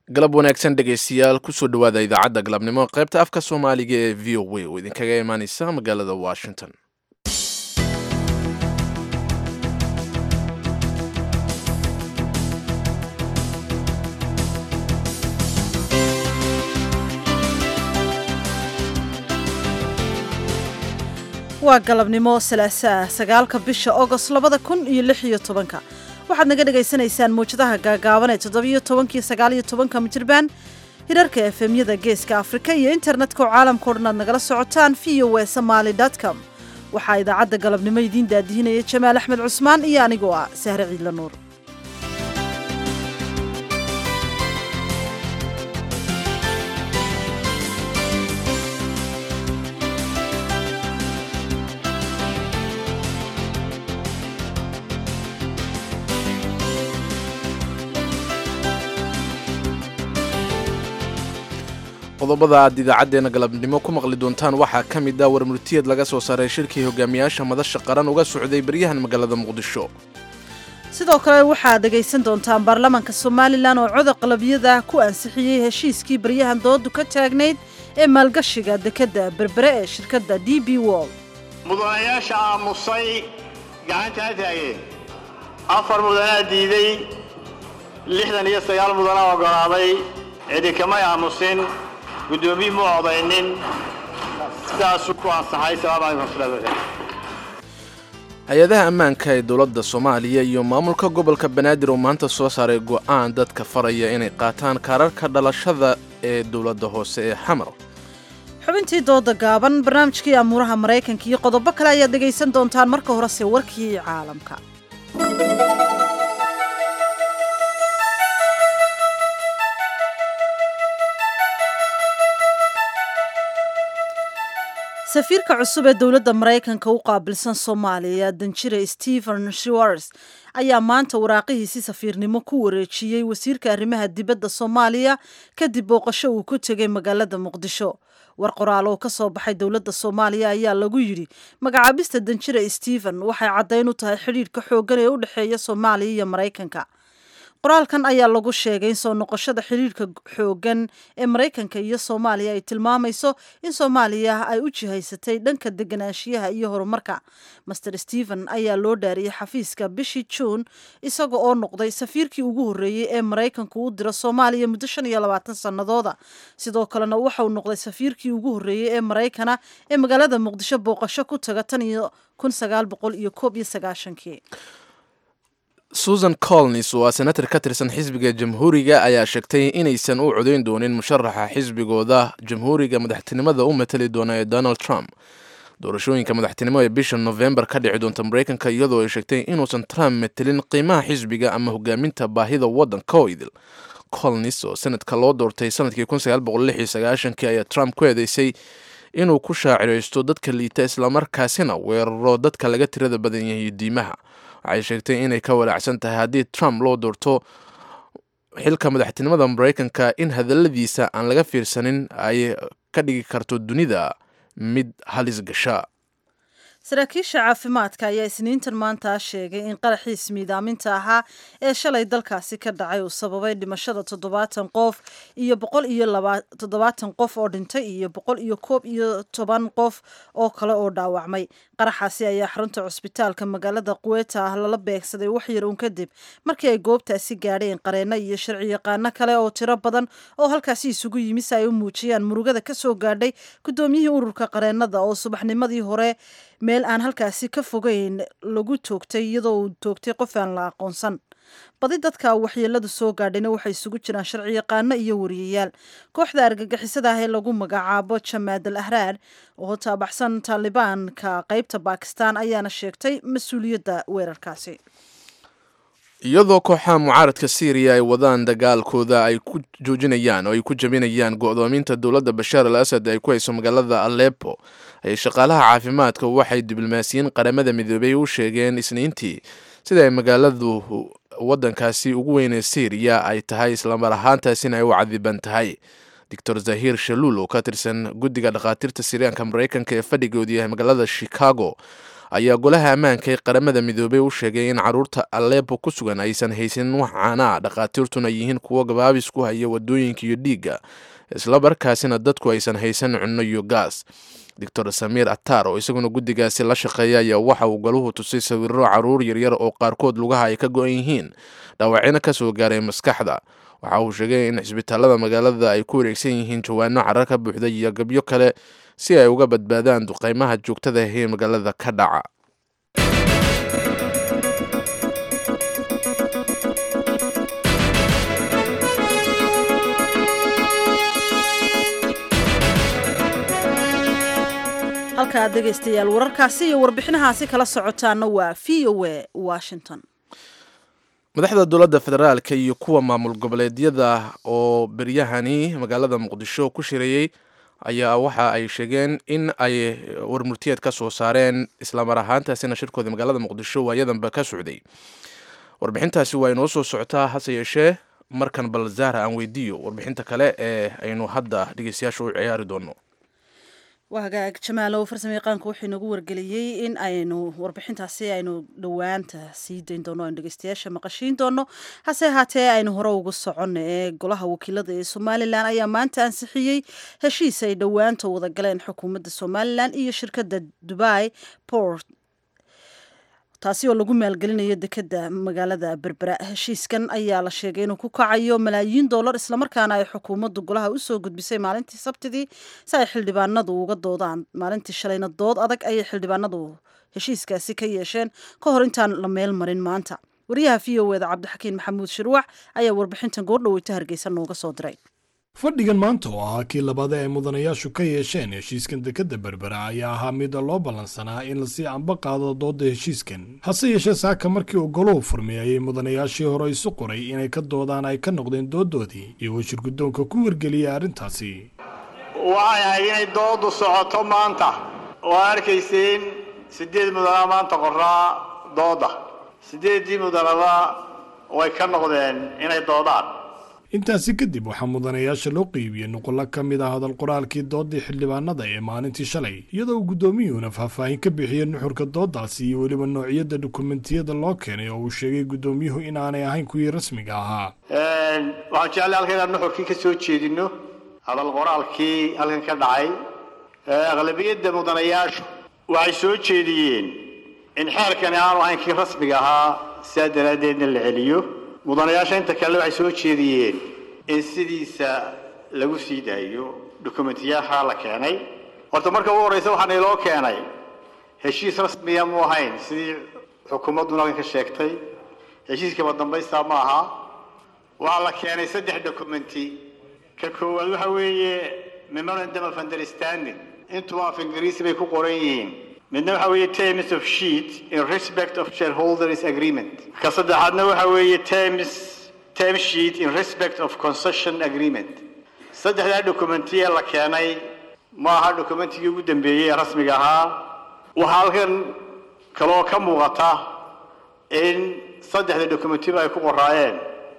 galab wanaagsan dhegaystayaal kusoo dhowaada idaacadda galabnimo qaybta afka soomaaliga ee v o a oo idinkaga imaaneysa magaalada washington waa galabnimo salaasaa sagaalka bisha ogost labada kun iyo lix iyo tobanka waxaad naga dhagaysanaysaan mawjadaha gaagaaban ee toddobiyo tobankii sagaaliyo tobanka mijirbaan hirarka efemyada geeska afrika iyo internetka oo caalamka o dhan aad nagala socotaan v o e somaali com waxaa idaacadda galabnimo idiin daadihinaya jamaal axmed cusmaan iyo anigoo ah sahre ciidla nuur qodobada aad idaacaddeenna galabnimo ku maqli doontaan waxaa ka mid ah warmurtiyeed laga soo saaray shirkii hogaamiyaasha madasha qaran uga socday baryahan magaalada muqdisho sidoo kale waxaad dhegaysan doontaan baarlamaanka somalilan oo coda qalabiyada ku ansixiyey heshiiskii baryahan doodu ka taagnayd ee maalgashiga dekedda berbere ee shirkadda d b wol mudanayaasha aamusay gacantaa taageen afar mudanaa diiday lixdan iyo sagaal mudanaa oggolaaday cidi kamay aamusin guddoomiye mu odaynin sidaasuu ku ansaxay hay-adaha ammaanka ee dowladda soomaaliya iyo maamulka gobolka banaadir oo maanta soo saaray go'aan dadka faraya inay qaataan kaararka dhalashada ee dowladda hoose ee xamar xubintii dooda gaaban barnaamijkii amuuraha maraykanka iyo qodobo kale ayaad dhegaysan doontaan marka horese warkii caalamka safiirka cusub ee dowladda maraykanka u qaabilsan soomaaliya danjire stephen shewars ayaa maanta waraaqihiisi safiirnimo ku wareejiyey wasiirka arrimaha dibadda soomaaliya kadib booqasho uu ku tegay magaalada muqdisho war qoraal oo ka soo baxay dowladda soomaaliya ayaa lagu yidhi magacaabista danjire stephen waxay caddayn u tahay xidhiidhka xooggan ee u dhexeeya soomaaliya iyo maraykanka qoraalkan ayaa lagu sheegay in soo noqoshada xidhiidhka xooggan ee maraykanka iyo soomaaliya ay tilmaamayso in soomaaliya ay u jihaysatay dhanka deganaanshiyaha iyo horumarka master stephen ayaa loo dhaariyey xafiiska bishii juun isaga oo noqday safiirkii ugu horreeyey ee maraykanku u diro soomaaliya muddo shan iyo labaatan sannadooda sidoo kalena waxauu noqday safiirkii ugu horreeyey ee maraykana ee magaalada muqdisho booqasho ku taga tan iyo kun sagaal boqol iyo koob iyo sagaashankii susan colnis oo ah senatar ka tirsan xisbiga jamhuuriga ayaa sheegtay inaysan u codayn doonin musharaxa xisbigooda jamhuuriga madaxtinimada u matali doona ee donald trump doorashooyinka madaxtinimo ee bisha novembar ka dhici doonta maraykanka iyadoo ay sheegtay inuusan trump matelin qiimaha xisbiga ama hogaaminta baahida waddanka oo idil colnis oo sanadka loo doortay sanadkii kii ayaa trump ku eedeysay inuu ku shaaciraysto dadka liita islamarkaasina weeraro dadka laga tirada badan yahay diimaha waxay sheegtay inay ka walaacsan tahay haddii trump loo doorto xilka madaxtinimada maraykanka in hadalladiisa aan laga fiirsanin ay ka dhigi karto dunida mid halis gasha saraakiisha caafimaadka ayaa isniintan maanta sheegay in qaraxiis miidaaminta ahaa ee shalay dalkaasi ka dhacay uu sababay dhimashada toddobaatan qof iyo boqol iyo toddobaatan qof oo dhintay iyo boqol iyo koob iyo toban qof oo kale oo dhaawacmay qaraxaasi ayaa xarunta cusbitaalka magaalada quweta ah lala beegsaday waxyar uun kadib markii ay goobtaasi gaadheen qareeno iyo sharci yaqaano kale oo tiro badan oo halkaasi isugu yimi si ay u muujiyaan murugada kasoo gaadhay guddoomiyihii ururka qareenada oo subaxnimadii hore meel aan halkaasi ka fogeyn lagu toogtay iyadoo uu toogtay qof aan la aqoonsan badi dadka waxyeeladu soo gaadhayna waxay isugu jiraan sharci yaqaano iyo wariyayaal kooxda argagixisada ah ee lagu magacaabo jamaad al ahraar oo taabaxsan taalibaanka qeybta bakistan ayaana sheegtay mas-uuliyadda weerarkaasi iyadoo kooxaha mucaaradka syriya ay wadaan dagaalkooda ay ku joojinayaan oo ay ku jabinayaan go'doominta dowladda bashaar al asad ay ku hayso magaalada alepo ayay shaqaalaha caafimaadka waxay diblomaasiyiin qaramada midoobay u sheegeen isniintii sida ay magaaladu waddankaasi ugu weynee syriya ay tahay islamar ahaantaasina ay u cadiban tahay doctor zahir shaluul oo ka tirsan guddiga dhakhaatiirta siryaanka maraykanka ee fadhigoodu yahay magaalada chicago ayaa golaha ammaanka ee qaramada midoobey u sheegay in caruurta alepo ku sugan aysan haysanin wax caanaa dhakhaatiirtuna yihiin kuwo gabaabis ku haya wadooyinka iyo dhiigga isla markaasina dadku aysan haysan cunno iyo gaas doctor samiir atar oo isaguna guddigaasi la shaqeeya ayaa waxa uu galuhu tusay sawiro caruur yaryar oo qaarkood lugaha ay ka go-an yihiin dhaawacina kasoo gaaray maskaxda waxa uu sheegay in cisbitaalada magaalada ay ku wareegsan yihiin jawaano carar ka buuxda iyo gabyo kale si ay uga badbaadaan duqeymaha joogtada ahee magaalada ka dhaca halka aad dhegaystayaal wararkaasi iyo warbixinahaasi kala socotaana waa v o a washington madaxda dowladda federaalka iyo kuwa maamul goboleedyada oo beryahani magaalada muqdisho ku shireeyey ayaa waxa ay sheegeen in ay warmurtiyeed ka soo saareen islamar ahaantaasina shirkooda magaalada muqdisho waayadanba ka socday warbixintaasi waa inoo soo socotaa hase yeeshee markan bal zahra aan weydiiyo warbixinta kale ee aynu hadda dhegeystayaasha u ciyaari doono waa hagaag jamaalow farsamo yaqaanku wuxuu inagu wargeliyey in aynu warbixintaasi aynu dhowaanta sii dayn doono aynu dhegeystayaasha maqashiin doono hase ahaatee aynu hore ugu soconno ee golaha wakiilada ee somalilan ayaa maanta ansixiyey heshiis ay dhowaanta wada galeen xukuumadda somalilan iyo shirkadda dubai port taasi oo lagu maalgelinayo dekeda magaalada berbera heshiiskan ayaa la sheegay inuu ku kacayo malaayiin dollar islamarkaana ay xukuumaddu golaha usoo gudbisay maalintii sabtidii si ay xildhibaanadu uga doodaan maalintii shalayna dood adag ayay xildhibaanadu heshiiskaasi ka yeesheen ka hor intaan la meel marin maanta wariyaha v o eda cabdixakiin maxamuud shirwax ayaa warbixintan goordhaweyta hargeysa nooga soo diray fadhigan maanta oo ahaa kii labaad ee mudanayaashu ka yeesheen heshiiskan dekadda berbera ayaa ahaa mid loo ballansanaa in lasii amba qaado doodda heshiiskan hase yeeshee saaka markii uu goluhu furmay ayay mudanayaashii hore isu qoray inay ka doodaan ay ka noqdeen dooddoodii iyagoo shirguddoonka ku wargeliyay arrintaasi waxay ahayd inay dooddu socoto maanta oo arkayseen siddeed mudanaa maanta qoraa doodda siddeeddii mudanaba way ka noqdeen inay doodaan intaasi kadib waxaa mudanayaasha loo qeybiyey nuqullo ka mid ah hadal qoraalkii dooddii xildhibaanada ee maalintii shalay iyadoo uu guddoomiyuhuna faahfaahin ka bixiyey nuxurka dooddaasi iyo weliba noocyada dukumentiyada loo keenay oo uu sheegay guddoomiyuhu inaanay ahayn kuwii rasmiga ahaa waxaan jeclay halka inaan nuxurkii ka soo jeedinno hadal qoraalkii halkan ka dhacay aqlabiyadda mudanayaashu waxay soo jeediyeen in xeerkani aanu ahayn kii rasmiga ahaa sidaa daraaddeedna la celiyo mudanayaasha inta kale waxay soo jeediyeen in sidiisa lagu sii daayo dukumentiyaasha la keenay horta marka ugu horreysa waxaana iloo keenay heshiis rasmiya mu ahayn sidii xukuumadduna halkan ka sheegtay heshiiskaba dambaysta ma aha waxaa la keenay saddex documenti ka koowaad waxa weeye memorandum of understanding intuba af ingiriisi bay ku qoran yihiin midna waxa weeye terms of sheet in respect of shareholders agreement ka saddexaadna waxa weeye terms term sheet in respect of concession agreement saddexdaa documentiye la keenay ma aha documentigii ugu dambeeyey ee rasmiga ahaa waxaa halkan kaloo ka muuqata in saddexda documentiba ay ku qoraayeen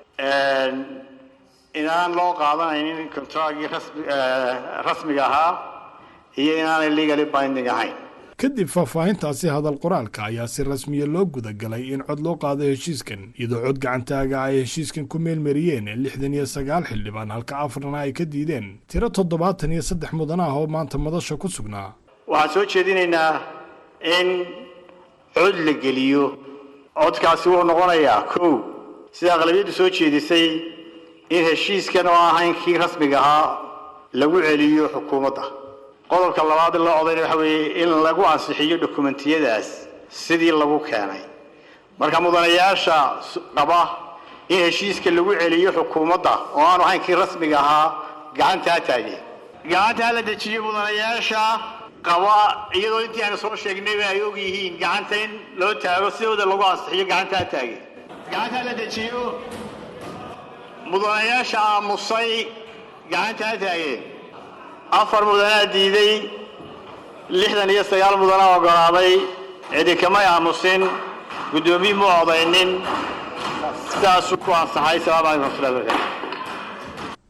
inaan loo qaadanaynin contragii rasmi rasmiga ahaa iyo inaanay legally binding ahayn kadib faahfaahintaasi hadal qoraalka ayaa si rasmiya loo gudagalay in cod loo qaado heshiiskan iyadoo cod gacantaaga ay heshiiskan ku meelmariyeen lixdan iyo sagaal xildhibaan halka afarna ay ka diideen tiro toddobaatan iyo saddex mudan ah oo maanta madasha ku sugnaa waxaan soo jeedinaynaa in cod la geliyo codkaasi wuxuu noqonayaa kow sida aqlabiyaddu soo jeedisay in heshiiskan oo ahayn kii rasmiga ahaa lagu celiyo xukuumadda qodobka labaad loo odayna waxa weeye in lagu ansixiyo dokumentiyadaas sidii lagu keenay marka mudanayaasha qaba in heshiiska lagu celiyo xukuumadda oo aanu ahayn kii rasmiga ahaa gacanta ha taageen gacanta ha la dejiyo mudanayaasha qaba iyadoo intii aanu soo sheegnayba ay og yihiin gacanta in loo taago sidooda lagu ansixiyo gacanta ha taageen gacanta ha la dejiyo mudanayaasha aamusay gacanta ha taageen afar mudanaa diiday lixdan iyo sagaal mudanaa ogolaaday cidi kamay aamusin guddoomiye mu odaynin sidaasuu ku ansaxay salaamu calaykum waraxmatullahi barakatu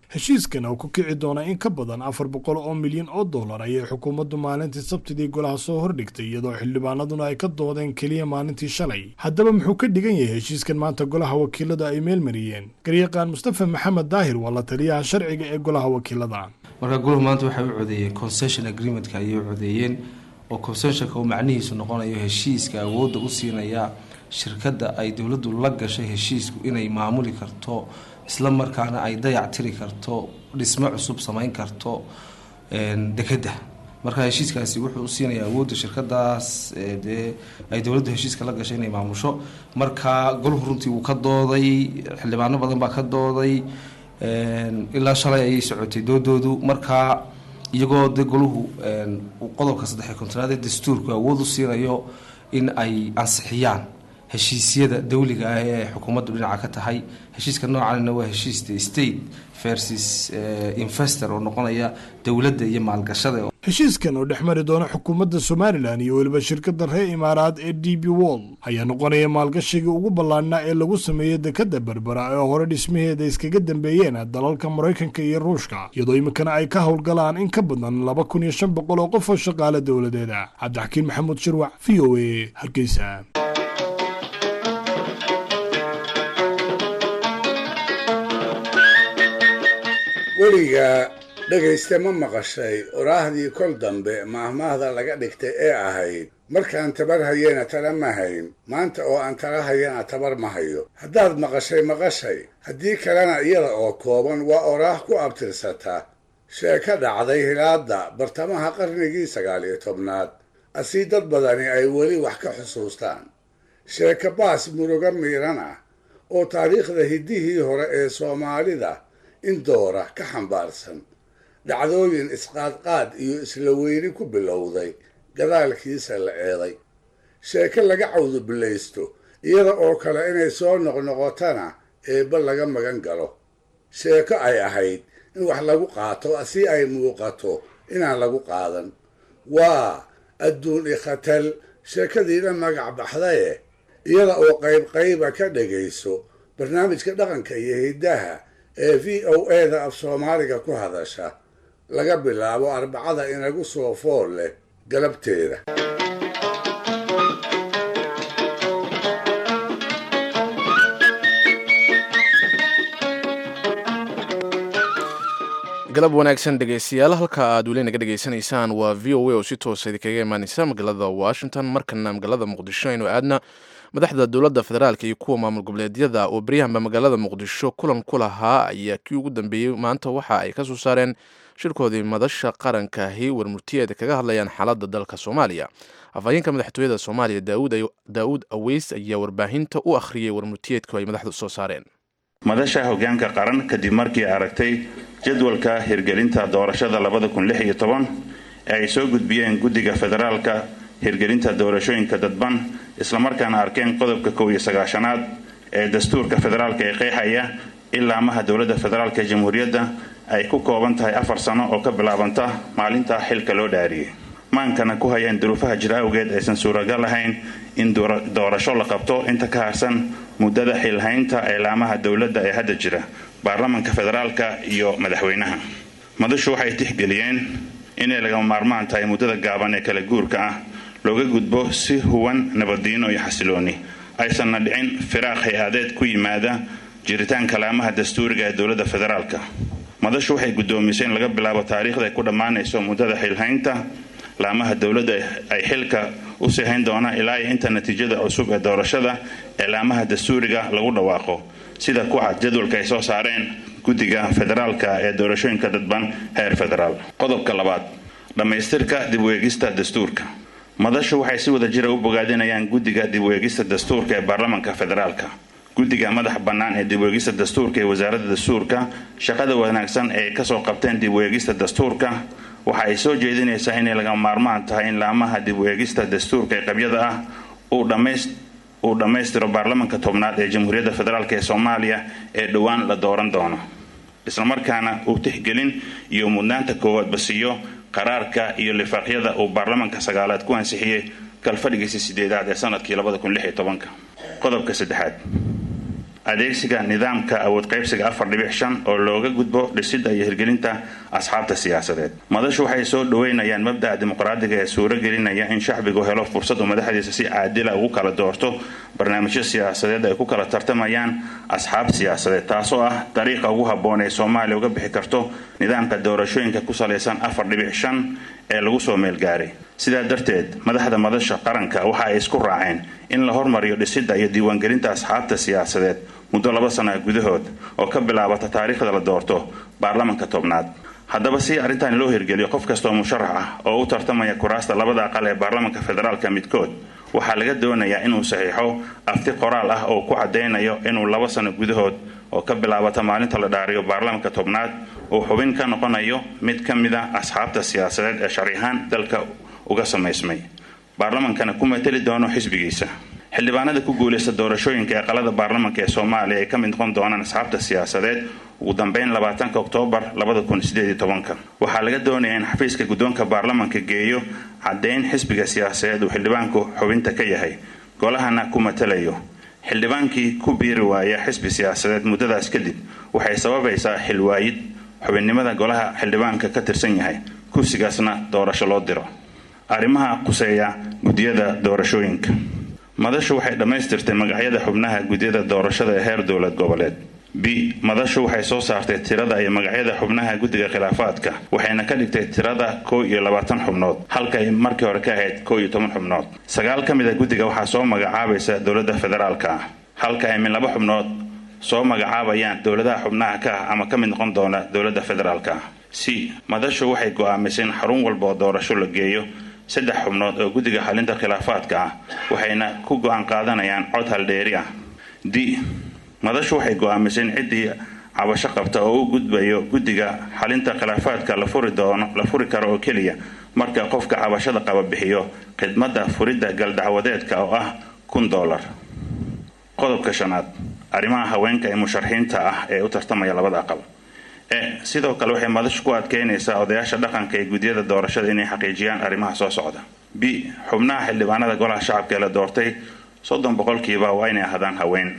heshiiskan oo ku kici doona in ka badan afar boqol oo milyan oo dollar ayay xukuumaddu maalintii sabtidii golaha soo hordhigtay iyadoo xildhibaanaduna ay ka doodeen keliya maalintii shalay haddaba muxuu ka dhigan yahay heshiiskan maanta golaha wakiilada ay meelmariyeen garyaqaan mustafa maxamed daahir waa la taliyaha sharciga ee golaha wakiilada marka goluhu maanta waxay u codeeyeen concession agreementka ayay u codeeyeen oo concessionka uu macnihiisu noqonayo heshiiska awoodda u siinaya shirkadda ay dowladdu la gashay heshiisku inay maamuli karto isla markaana ay dayac tiri karto dhismo cusub samayn karto dekedda marka heshiiskaasi wuxuu usiinayaa awoodda shirkadaas dee ay dowladdu heshiiska la gashay inay maamusho marka goluhu runtii wuu ka dooday xildhibaano badan baa ka dooday ilaa shalay ayay socotay doodoodu marka iyagoo de goluhu qodobka saddexiy kontonaad ee dastuurku awood u siinayo in ay ansixiyaan heshiisyada dawliga ah ee xukuumaddu dhinaca ka tahay heshiiska noocanina waa heshiis state versus investor oo noqonaya dowladda iyo maalgashada heshiiskan oo dhex mari doona xukuumadda somalilan iyo weliba shirkadda reer imaaraad ee d b wall ayaa noqonaya maalgashigii ugu ballaadhnaa ee lagu sameeyey dekadda berbera ee hore dhismaheeda iskaga dambeeyeen dalalka maraykanka iyo ruushka iyadoo iminkana ay ka howlgalaan in ka badan laba kun iyo shan boqol oo qof oo shaqaale dowladeeda cabdixakiin maxamuud shirwac v o a hargeysa weligaa dhegayste ma maqashay oraahdii kol dambe maahmaahda laga dhigtay ee ahayd markaan tabar hayena tala ma hayn maanta oo aan tala hayana tabar ma hayo haddaad maqashay maqashay haddii kalena iyada oo kooban waa oraah ku abtirsata sheeko dhacday hilaadda bartamaha qarnigii sagaal iyo tobnaad asii dad badani ay weli wax ka xusuustaan sheeko baas muruga miiran ah oo taariikhda hiddihii hore ee soomaalida in doora ka xambaarsan dhacdooyin isqaadqaad iyo isla weyni ku bilowday gadaalkiisa la eeday sheeko laga cawdubillaysto iyada oo kale inay soo noqnoqotana eebba laga magan galo sheeko ay ahayd in wax lagu qaato si ay muuqato inaan lagu qaadan waa adduun ikhatal sheekadiina magac baxdaye iyada oo qayb qayba ka dhagayso barnaamijka dhaqanka iyo hiddaha ee v o eda af soomaaliga ku hadasha laga bilaabo arbacada inagu soo fool leh galabteeda galab wanaagsan dhegaystayaal halka aad weli naga dhegaysanaysaan waa v o a oo si toosa idinkaga imaaneysa magaalada washington markana magaalada muqdisho aynu aadna madaxda dowladda federaalk iyo kuwa maamul goboleedyada oo beryahanba magaalada muqdisho kulan ku lahaa ayaa kii ugu dambeeyey maanta waxa ay ka soo saareen shirkoodii madasha qarankaahi warmurtiyeed kaga hadlayaan xaaladda dalka soomaaliya afhayeenka madaxtooyada soomaaliya daa'uud aweys ayaa warbaahinta u akhriyey warmurtiyeedku ay madaxdu soo saareen madasha hoggaanka qaran kadib markii aragtay jadwalka hirgelinta doorashada labada kun lix iyo toban ee ay soo gudbiyeen guddiga federaalka hirgelinta doorashooyinka dadban islamarkaana arkeen qodobka kow iyo sagaashanaad ee dastuurka federaalka ee qeexaya ilaamaha dowladda federaalka jamhuuriyadda ay ku kooban tahay afar sano oo ka bilaabanta maalinta xilka loo dhaariyey maankana ku hayeen duruufaha jir awgeed aysan suuragal ahayn in doorasho la qabto inta ka harsan muddada xilhaynta ilaamaha dowladda ee hadda jira baarlamanka federaalka iyo madaxweynaha madashu waxay tixgeliyeen inay lagama maarmaan tahay muddada gaaban ee kala guurka ah looga gudbo si huwan nabaddiino iyo xasilooni aysanna dhicin firaaq hay-adeed ku yimaada jiritaanka laamaha dastuuriga ee dowladda federaalka madashu waxay guddoomisay in laga bilaabo taariikhda ay ku dhammaanayso muddada xilhaynta laamaha dowladda ay xilka u sii hayn doona ilaa iyo inta natiijada cusub ee doorashada ee laamaha dastuuriga lagu dhawaaqo sida ku cad jadwalka ay soo saareen guddiga federaalka ee doorashooyinka dadban heer federaal qodobka labaad dhammaystirka dib u eegista dastuurka madashu waxay si wada jira u bogaadinayaan guddiga dib u eegista dastuurka ee baarlamanka federaalka guddiga madax bannaan ee dib u eegista dastuurka ee wasaaradda dastuurka shaqada wanaagsan ee ay kasoo qabteen dib u eegista dastuurka waxa ay soo jeedinaysaa inay laga maarmaan tahay in laamaha dib u eegista dastuurka ee qabyada ah uu dhammaystiro baarlamanka tobnaad ee jamhuuriyadda federaalk ee soomaaliya ee dhowaan la dooran doono islamarkaana uu tixgelin iyo mudnaanta koowaadba siiyo qaraarka iyo lifaaqyada uu baarlamanka sagaalaad ku ansixiyey kalfadhigiisa sideedaad ee sanadkii qodobka saddexaad adeegsiga nidaamka awood qaybsiga afar dhibic shan oo looga gudbo dhisidda iyo hirgelinta asxaabta siyaasadeed madashu waxay soo dhoweynayaan mabda'a dimuqraadiga ee suuro gelinaya in shacbigu helo fursad uu madaxdiisa si caadila ugu kala doorto barnaamijyo siyaasadeed ay ku kala tartamayaan asxaab siyaasadeed taasoo ah dariiqa ugu habboon ee soomaaliya uga bixi karto nidaamka doorashooyinka ku salaysan afar dhibic shan ee lagu soo meelgaaray sidaa darteed madaxda madasha qaranka waxa ay isku raaceen in la hormariyo dhisidda iyo diiwaangelinta asxaabta siyaasadeed muddo laba sana gudahood oo ka bilaabata taariikhda la doorto baarlamanka tobnaad haddaba si arrintan loo hirgeliyo qof kastaoo musharax ah oo u tartamaya kuraasta labada aqal ee baarlamanka federaalka midkood waxaa laga doonayaa inuu saxiixo afti qoraal ah oo ku caddaynayo inuu laba sano gudahood oo ka bilaabata maalinta la dhaariyo baarlamanka tobnaad uu xubin ka noqonayo mid ka mid a asxaabta siyaasadeed ee sharciahaan dalka uga samaysmay baarlamankana ku mateli doono xisbigiisa xildhibaanada ku guulaysta doorashooyinka ee qalada baarlamanka ee soomaaliya ay ka mid noqon doonaan asxaabta siyaasadeed ugu dambeyn labaatanka oktoobar labada kun sideed iyo tobanka waxaa laga doonayaa in xafiiska guddoonka baarlamanka geeyo caddayn xisbiga siyaasadeed uu xildhibaanku xubinta ka yahay golahana ku matalayo xildhibaankii ku biiri waaya xisbi siyaasadeed muddadaas kadib waxay sababaysaa xilwaayid xubinnimada golaha xildhibaanka ka tirsan yahay kursigaasna doorasho loo diro arrimaha quseeya guddiyada doorashooyinka madashu waxay dhammaystirtay magacyada xubnaha guddiyada doorashada ee heer dowlad goboleed b madashu waxay soo saartay tirada iyo magacyada xubnaha guddiga khilaafaadka waxayna ka dhigtay tirada kow iyo labaatan xubnood halka ay markii hore ka ahayd kow iyo toban xubnood sagaal ka mid a guddiga waxaa soo magacaabaysa dowladda federaalka ah halka ay min laba xubnood soo magacaabayaan dowladaha xubnaha ka ah ama ka mid noqon doona dowladda federaalka ah c madashu waxay go'aamisay in xarun walba oo doorasho la geeyo saddex xubnood oo guddiga xalinta khilaafaadka ah waxayna ku go'aan qaadanayaan cod haldheeri ah d madashu waxay go'aamisay in ciddii cabasho qabta oo u gudbayo guddiga xalinta khilaafaadka la furi doono la furi karo oo keliya marka qofka cabashada qaba bixiyo khidmadda furidda galdacwadeedka oo ah kun dollar qodobka shanaad arrimaha haweenka ee musharaxiinta ah ee u tartamaya labada aqal e sidoo kale waxay madashu ku adkeynaysaa odayaasha dhaqanka ee guddiyada doorashada inay xaqiijiyaan arrimaha soo socda b xubnaha xildhibaanada golaha shacabka ee la doortay soddon boqolkiiba waa inay ahaadaan haween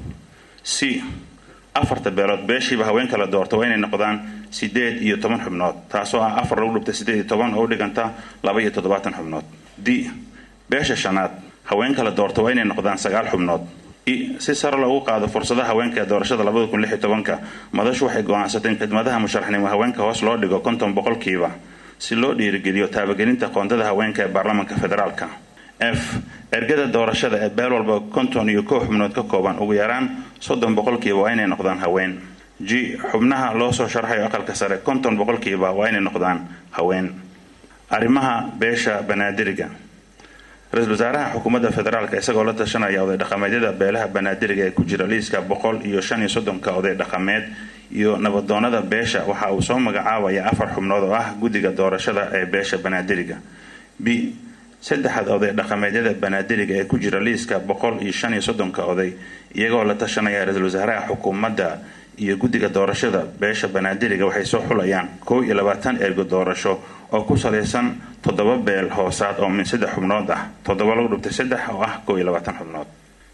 c afarta beelood beeshiiba haweenka la doorta waa inay noqdaan sideed iyo toban xubnood taasoo ah afar lagu dhubtay sideed iyo toban oo u dhiganta laba iyo toddobaatan xubnood d beesha shanaad haweenka la doorta waa inay noqdaan sagaal xubnood i si sare loogu qaado fursadaha haweenka ee doorashada labada kun lix iyo tobanka madashu waxay go'aansatay in khidmadaha musharaxnimo haweenka hoos loo dhigo konton boqolkiiba si loo dhiirigeliyo taabagelinta qoondada haweenka ee baarlamanka federaalka f ergada doorashada ee beel walba konton iyo kow xubnood ka kooban ugu yaraan soddon boqolkiiba waa inay noqdaan haween g xubnaha loo soo sharxayo aqalka sare konton boqolkiiba waa inay noqdaan haween arrimaha beesha banaadiriga ra-iisul wasaaraha xukuumadda federaalka isagoo la tashanaya oday dhaqameedyada beelaha banaadiriga ee ku jira liiska boqol iyo shan iyo soddonka oday dhaqameed iyo nabadoonada beesha waxa uu soo magacaabaya afar xubnood oo ah guddiga doorashada ee beesha banaadiriga b saddexda oday dhaqameedyada banaadiriga ee ku jira liiska boqol iyo shan iyo soddonka oday iyagoo la tashanaya ra-iisul wasaaraha xukuumadda iyo guddiga doorashada beesha banaadiriga waxay soo xulayaan kow iyo labaatan ergo doorasho oo ku salaysan toddoba beel hoosaad oo min saddex xubnood ah toddoba lagu dhubtay saddex oo ah kow iyo labaatan xubnood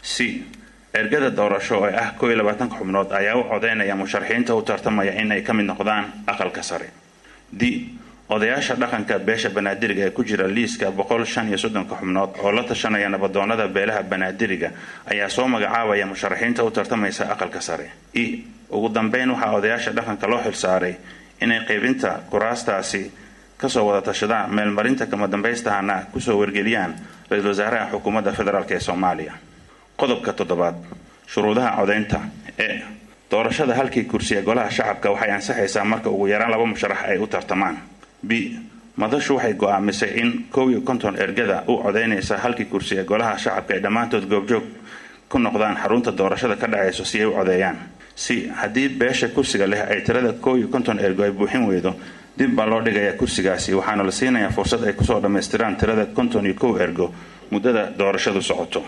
c ergada doorasho oo ah kow iyo labaatanka xubnood ayaa u codeynaya musharaxiinta u tartamaya in ay ka mid noqdaan aqalka sare d odayaasha dhaqanka beesha banaadiriga ee ku jira liiska boqol shan iyo soddonka xubnood oo la tashanaya nabadoonada beelaha banaadiriga ayaa soo magacaabaya musharaxiinta u tartamaysa aqalka sare i ugu dambeyn waxaa odayaasha dhaqanka loo xilsaaray inay qaybinta kuraastaasi kasoo wada tashadaan meelmarinta kama dambaystahana kusoo wargeliyaan ra-iisul wasaaraha xukuumadda federaalk ee soomaaliya qodobka toddobaad shuruudaha codeynta ee doorashada halkii kursi ee golaha shacabka waxay ansaxaysaa marka ugu yaraan laba musharax ay u tartamaan b madashu waxay go'aamisay in kow iyo konton ergada u codeynaysa halkii kursi ee golaha shacabka ay dhammaantood goobjoog ku noqdaan xarunta doorashada ka dhacayso si ay u codeeyaan c haddii beesha kursiga leh ay tirada kow iyo konton ergo ay buuxin weydo dib baa loo dhigayaa kursigaasi waxaana la siinayaa fursad ay kusoo dhammaystiraan tirada konton iyo kow ergo muddada doorashadu socoto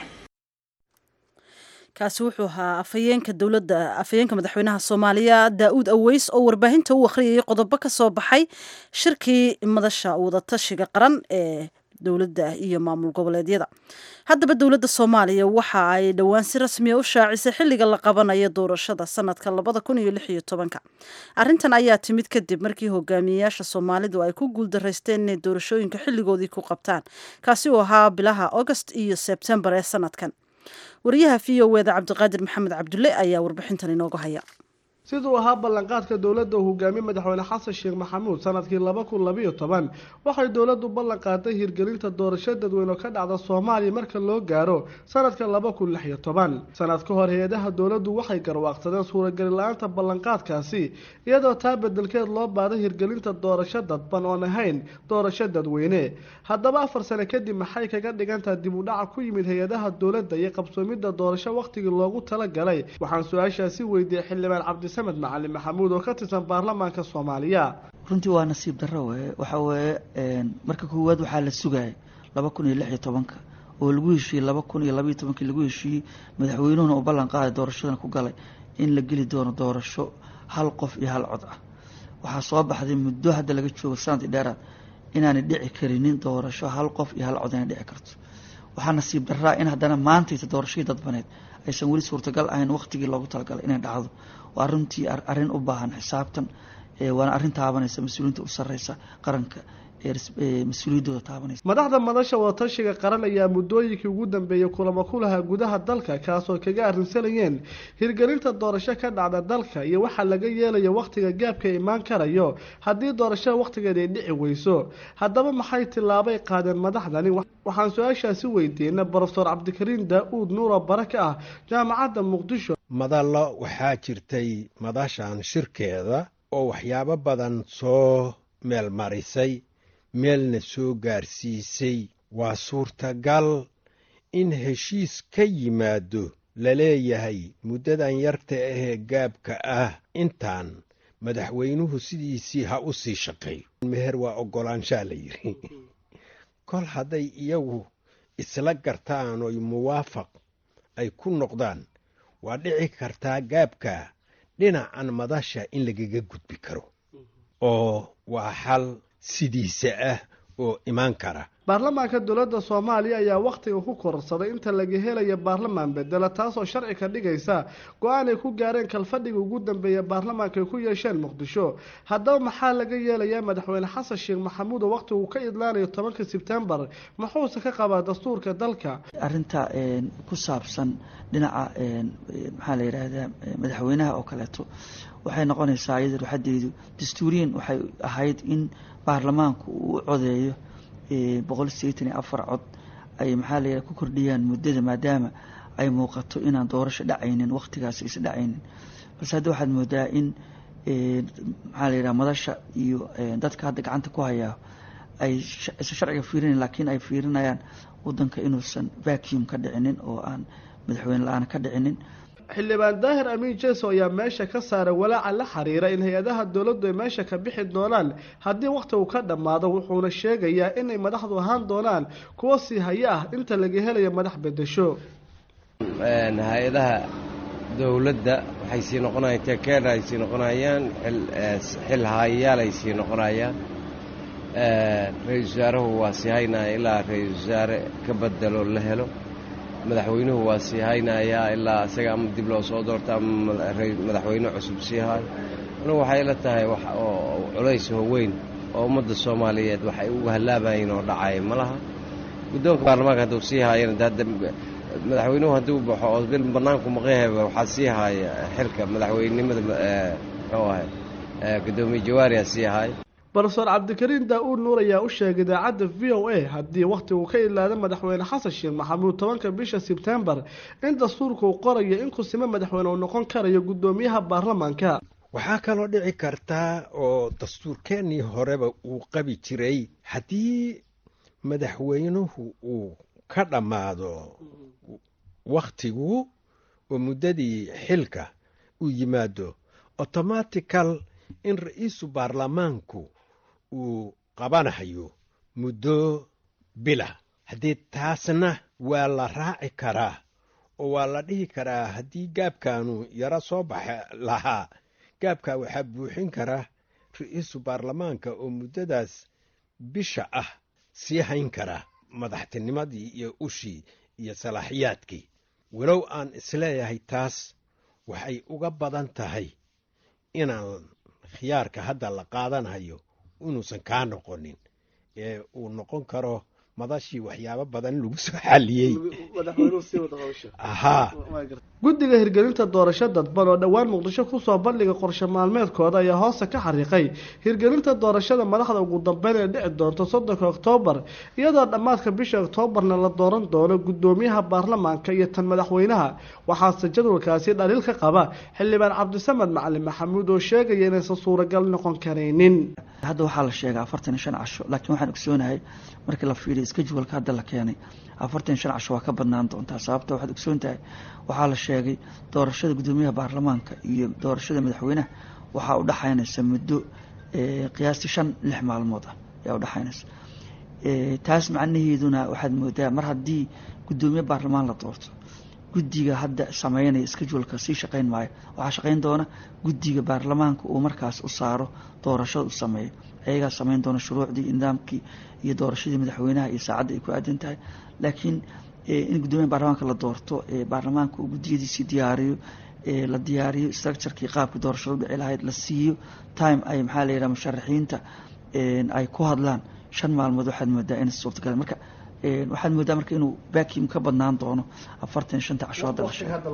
kaasi wuxuu ahaa afhayeenka dowladda afhayeenka madaxweynaha soomaaliya daa-uud aweys oo warbaahinta u akhriyayay qodobo ka soo baxay shirkii madasha wadatashiga qaran ee dowladda iyo maamul goboleedyada haddaba dowladda soomaaliya waxa ay dhowaan si rasmiya u shaacisay xilliga la qabanayo doorashada sanadka labada kun iyo lix iyo tobanka arrintan ayaa timid kadib markii hogaamiyeyaasha soomaalidu ay ku guuldaraysteen inay doorashooyinka xilligoodii ku qabtaan kaasi uu ahaa bilaha august iyo sebtembar ee sanadkan wariyaha v o eda cabdiqaadir maxamed cabdulle ayaa warbixintan inooga haya siduu ahaa ballanqaadka dowladda uu hogaamiye madaxweyne xasan sheekh maxamuud sanadkii laba kun labayo toban waxay dowladdu ballan qaaday hirgelinta doorasho dadweyne oo ka dhacda soomaaliya marka loo gaaro sanadka laba kun lix iyo toban sanad ka hor hay-adaha dowladdu waxay garwaaqsadeen suurageli la-aanta ballanqaadkaasi iyadoo taa bedelkeed loo baaday hirgelinta doorasho dadban oon ahayn doorasho dadweyne haddaba afar sane kadib maxay kaga dhigantaha dib u dhaca ku yimid hay-adaha dowladda iyo qabsoomidda doorasho wakhtigii loogu talagalay waxaan su-aashaasi weydiiyey xildhibaan cabdi samed macalin maxamuud oo ka tirsan baarlamaanka soomaaliya runtii waa nasiib darro weye waxa weeye marka koowaad waxaa la sugaya laba kun iyo lix iyo tobanka oo lagu heshiiyey laba kun iyo labaiyo tobankii lagu heshiiyey madaxweynuhuna uu ballan qaaday doorashadan ku galay in la geli doono doorasho hal qof iyo hal cod ah waxaa soo baxday muddo hadda laga joogo sanadii dheeraad inaanay dhici karinin doorasho hal qof iyo hal cod inay dhici karto waxaa nasiib daraa in haddana maantayta doorashadii dadbaneed aysan weli suurtagal ahayn waqtigii loogu talagalay inay dhacdo waa runtii arrin u baahan xisaabtan waana arrin taabanaysa mas-uuliyiinta u sarreysa qaranka mas-uuliyaddooda taabanaysa madaxda madasha wadatashiga qaran ayaa muddooyinkii ugu dambeeyey kulamo ku lahaa gudaha dalka kaasoo kaga arrinsanayeen hirgelinta doorasho ka dhacda dalka iyo waxaa laga yeelaya wakhtiga gaabka imaan karayo haddii doorashada wakhtigeeda ay dhici weyso haddaba maxay tillaabay qaadeen madaxdani waxaan su-aashaasi weydiina brofeor cabdikariin daa-uud nuuro bare ka ah jaamacadda muqdisho madallo waxaa jirtay madashan shirkeeda oo waxyaabo badan soo meel marisay meelna soo gaarsiisay waa suurtagal in heshiis ka yimaado laleeyahay muddadan yarta ahee gaabka ah intaan madaxweynuhu sidiisii ha u sii shaqeeyo meher waa oggolaanshaa la yidhi kol hadday iyagu isla gartaan oy muwaafaq ay ku noqdaan waa dhici kartaa gaabka dhinacan madasha in lagaga gudbi karo oo waa xal sidiisa ah oo imaan kara baarlamaanka dowladda soomaaliya ayaa wakhtiga ku kororsaday inta laga helaya baarlamaan bedela taasoo sharci ka dhigaysa go-aan ay ku gaareen kalfadhiga ugu dambeeya baarlamaanka ay ku yeesheen muqdisho haddaba maxaa laga yeelayaa madaxweyne xasan sheekh maxamuud oo wakhtigu ka idlaanayo tobanka sebtembar muxuuse ka qabaa dastuurka dalka arrinta ku saabsan dhinaca maxaa la yidhaahdaa madaxweynaha oo kaleeto waxay noqonaysaa iyada ruxadeedu dastuuriyan waxay ahayd in baarlamaanku uu u codeeyo boqol sideetan iyo afar cod ay maxaa la yidhaha ku kordhiyaan muddada maadaama ay muuqato inaan doorasho dhacaynin wakhtigaas aysa dhacaynin balse hadda waxaad moodaa in maxaa la yidhaha madasha iyo dadka hadda gacanta ku hayaa ay isa sharciga fiirinayan laakiin ay fiirinayaan waddanka inuusan vacuum ka dhicinin oo aan madaxweyne la-aan ka dhicinin xildhibaan daahir amiin jeso ayaa meesha ka saaray walaaca la xiriira in hay-adaha dowladdu ay meesha ka bixi doonaan haddii wakhtigu ka dhammaado wuxuuna sheegayaa inay madaxdu ahaan doonaan kuwo sii haya ah inta laga helayo madax bedesho hay-adaha dowladda waxay sii noqonayaan tekeena ay sii noqonayaan xil haayayaal ay sii noqonayaan ra-iisul wasaaruhu waa sii haynaya ilaa ra-iisul wasaare ka bedelo la helo madaxweynuhu waa sii haynayaa ilaa isaga ama dib loo soo doorto ama madaxweyne cusub sii hayo anugu waxay la tahay wax oo culays oo weyn oo ummadda soomaaliyeed waxay ugu hallaabayiin oo dhacay ma laha guddoonka baarlamaanka hadduu sii haayana hadda madaxweynuhu hadduu baxo oo bil bannaanku maqanyahayba waxaa sii haaya xilka madaxweynenimada muxuu ahay guddoomiye jawaariyaa sii haay brofeor cabdikariin daa-uud nuur ayaa u sheegay idaacadda v o a haddii wakhtigu ka idlaada madaxweyne xasan sheekh maxamuud tobanka bisha sebtembar in dastuurka uu qorayo in kusimo madaxweyne uu noqon karayo guddoomiyaha baarlamaanka waxaa kaloo dhici kartaa oo dastuurkeennii horeba uu qabi jiray haddii madaxweynuhu uu ka dhammaado wakhtigu oo muddadii xilka uu yimaado automatical in ra-iisu baarlamaanku uu qabanayo muddo bila haddii taasna waa la raaci karaa oo waa la dhihi karaa haddii gaabkaanu yaro soo baxa lahaa gaabkaa waxaa buuxin kara ra-iisu baarlamaanka oo muddadaas bisha ah sii hayn kara madaxtinimadii iyo ushii iyo salaaxiyaadkii walow aan isleeyahay taas waxay uga badan tahay inaan khiyaarka hadda la qaadanayo inuusan kaa noqonin ee uu noqon karo madashii waxyaabo badan lagu soo xaliyey ahaa guddiga hirgelinta doorasho dadban oo dhowaan muqdisho kusoo bandhiga qorshe maalmeedkooda ayaa hoosta ka xariiqay hirgelinta doorashada madaxda ugu dambeyn ee dhici doonto soddonka oktoobar iyadoo dhammaadka bisha oktoobarna la dooran doono guddoomiyaha baarlamaanka iyo tan madaxweynaha waxaase jadwalkaasi dhaliil ka qaba xildhibaan cabdisamed macalin maxamuud oo sheegaya inaysan suuragal noqon karaynin hadda waxaa la sheegay afartan iyo shan casho laakiin waxaan ogsoonahay markii la fiiriya skajwalka hadda la keenay afartan iyo shan casho waa ka badnaan doontaa sababta waxaad ogsoon tahay waxaa la sheegay doorashada guddoomiyaha baarlamaanka iyo doorashada madaxweynaha waxaa udhexaynaysa muddo qiyaastii shan lix maalmood ah ayaa udhexaynaysa taas macnaheeduna waxaad moodaa mar haddii guddoomiye baarlamaan la doorto guddiga hadda sameynaya skajwalka sii shaqeyn maayo waxaa shaqeyn doona guddiga baarlamaanka uu markaas u saaro doorashada u sameeyo ayagaa sameyn doona shuruucdii nidaamkii iyo doorashadii madaxweynaha iyo saacadda ay ku aadan tahay laakiin in guddoomiyaha baarlamaanka la doorto baarlamaanka uu guddiyadiisii diyaariyo la diyaariyo structurekii qaabkii doorashada u dhici lahayd la siiyo time ay maxaa la yidhaha musharaxiinta ay ku hadlaan shan maalmood waxaad moodaa in suurtagal marka waxaad moodaa marka inuu vacuum ka badnaan doono afartan shanta casho hadda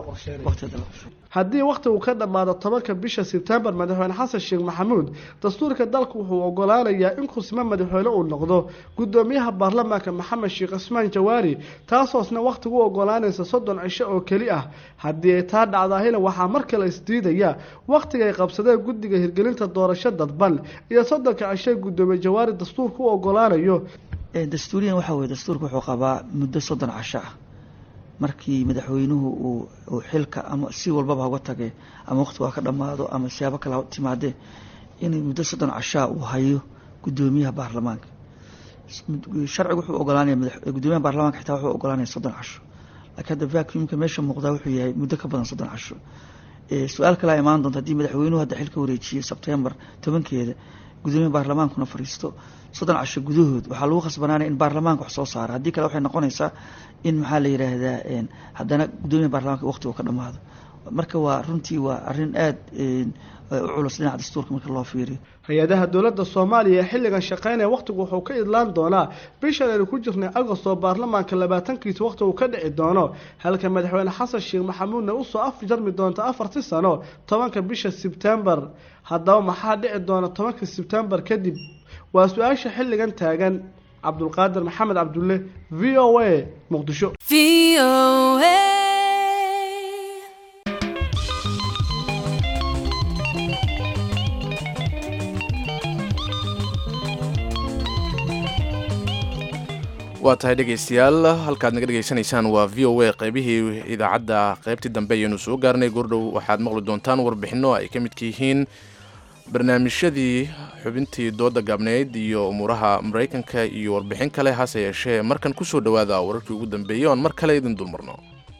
haddii wakhti uu ka dhammaado tobanka bisha sebtembar madaxweyne xasan sheekh maxamuud dastuurka dalku wuxuu ogolaanayaa in kusmo madaxweyne uu noqdo guddoomiyaha baarlamaanka maxamed sheekh cismaan jawaari taasoosna wakhtigu u ogolaanaysa soddon cisho oo keli ah haddii ay taa dhacdaahina waxaa mar kale isdiidaya wakhtigay qabsadeen guddiga hirgelinta doorasho dadban iyo soddonka cisho guddoomiye jawaari dastuurka u ogolaanayo dastuuriyan waxaa weye dastuurka wuxuu qabaa muddo soddon casho ah markii madaxweynuhu uu xilka ama si walbaba hauga tage ama waqtigu ha ka dhammaado ama siyaabo kale ha timaadee in muddo soddon cashaa uu hayo guddoomiyaha baarlamaanka sharcigu wuxuu ogolaanaya guddoomiyaha baarlamaanka xitaa wuxuu ogolaanaya soddon casho laakiin hadda vacuumka meesha muuqdaa wuxuu yahay muddo ka badan soddon casho su-aal kalea imaan doonta haddii madaxweynuhu hadda xilka wareejiyo sebtembar tobankeeda guddoomiyaha baarlamaankuna fariisto soddon casho gudahood waxaa lagu khasbanaanaya in baarlamaanka wax soo saara haddii kale waxay noqonaysaa in maxaa la yidhaahdaa haddana guddoomiyaha baarlamanka waqti uu ka dhammaado marka waa runtii waa arrin aada u culus dhinaca dastuurka marka loo fiiriyo hay-adaha dowladda soomaaliya ee xilligan shaqeynaya wakhtigu wuxuu ka idlaan doonaa bishan aynu ku jirnay agost oo baarlamaanka labaatankiisa wakhti uu ka dhici doono halka madaxweyne xasan sheekh maxamuudna usoo afjarmi doonta afartii sano tobanka bisha sebtembar haddaba maxaa dhici doona tobanka sebtembar kadib waa su-aasha xilligan taagan cabdulqaadir maxamed cabdulle v o a muqdisho waa tahay dhegaystayaal halkaad naga dhegaysanaysaan waa v o a qaybihii idaacadda qaybtii dambe ayaynu soo gaarnay goordhow waxaad maqli doontaan warbixinno ay ka midka yihiin barnaamijyadii xubintii dooda gaabneyd iyo umuuraha maraykanka iyo warbixin kale hase yeeshee markan ku soo dhowaada wararkii ugu dambeeyey oon mar kale idin dulmarno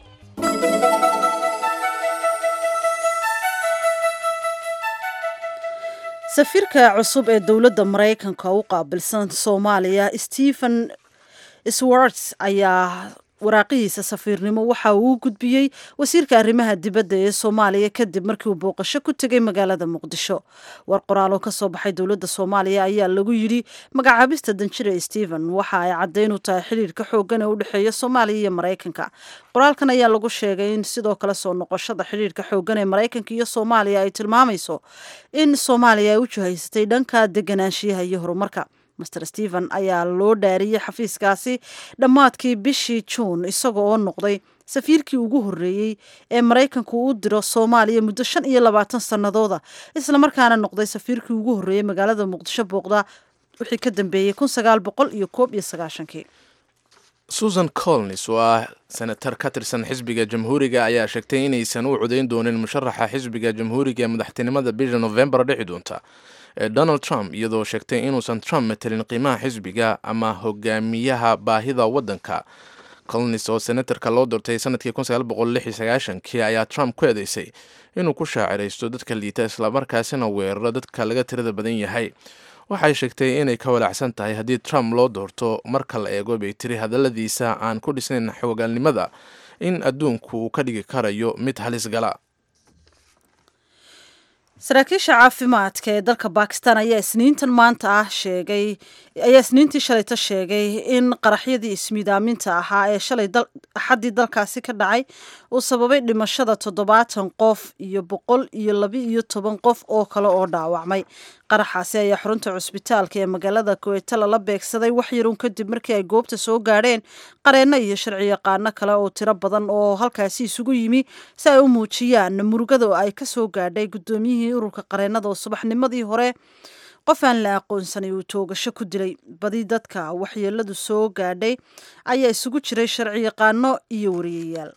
safiirka cusub ee dowladda maraykanka u qaabilsan soomaaliya stephen swarts ayaa waraaqihiisa safiirnimo waxa uu u gudbiyey wasiirka arrimaha dibadda ee soomaaliya kadib markii uu booqasho ku tegay magaalada muqdisho war qoraal oo ka soo baxay dowladda soomaaliya ayaa lagu yidhi magacaabista danjire stephen waxa ay caddayn u tahay xidhiirka xooggan ee u dhexeeya soomaaliya iyo maraykanka qoraalkan ayaa lagu sheegay in sidoo kale soo noqoshada xidhiirka xooggan ee maraykanka iyo soomaaliya ay tilmaamayso in soomaaliya ay u jihaysatay dhanka deganaanshiyaha iyo horumarka master stephen ayaa loo dhaariyey xafiiskaasi dhammaadkii bishii juun isaga oo noqday safiirkii ugu horreeyey ee maraykanku u diro soomaaliya muddo shan iyo labaatan sannadooda islamarkaana noqday safiirkii ugu horreeyey magaalada muqdisho booqda wixii ka dambeeyey kun sagaal boqol iyo koob iyo sagaashankii susan colnis oo ah senatar ka tirsan xisbiga jamhuuriga ayaa sheegtay inaysan u codayn doonin musharaxa xisbiga jamhuuriga ee madaxtinimada bisha novembar dhici doonta ee donald trump iyadoo sheegtay inuusan trump matelin qiimaha xisbiga ama hogaamiyaha baahida waddanka colnis oo senatarka loo doortay sanadkii kii ayaa trump ku eedeysay inuu ku shaaciraysto dadka liita islamarkaasina weeraro dadka laga tirada badan yahay waxay sheegtay inay ka walaacsan tahay haddii trump loo doorto marka la eego bay tiri hadalladiisa aan ku dhisnayn xoogaalnimada in adduunku uu ka dhigi karayo mid halis gala saraakiisha caafimaadka ee dalka bakistan ayaa isniintan maanta ah sheegay ayaa isniintii shalayta sheegay in qaraxyadii ismiidaaminta ahaa ee shalay axaddii dalkaasi ka dhacay uu sababay dhimashada toddobaatan qof iyo boqol iyo laba iyo toban qof oo kale oo dhaawacmay qaraxaasi ayaa xarunta cusbitaalka ee magaalada kuweyta lala beegsaday wax yarun kadib markii ay goobta soo gaadheen qareenno iyo sharci yaqaano kale oo tiro badan oo halkaasi isugu yimi si ay u muujiyaan murugada oo ay ka soo gaadhay guddoomiyihii ururka qareennada oo subaxnimadii hore qof aan la aqoonsanay uu toogasho ku dilay badi dadka waxyeeladu soo gaadhay ayaa isugu jiray sharci yaqaano iyo wariyayaal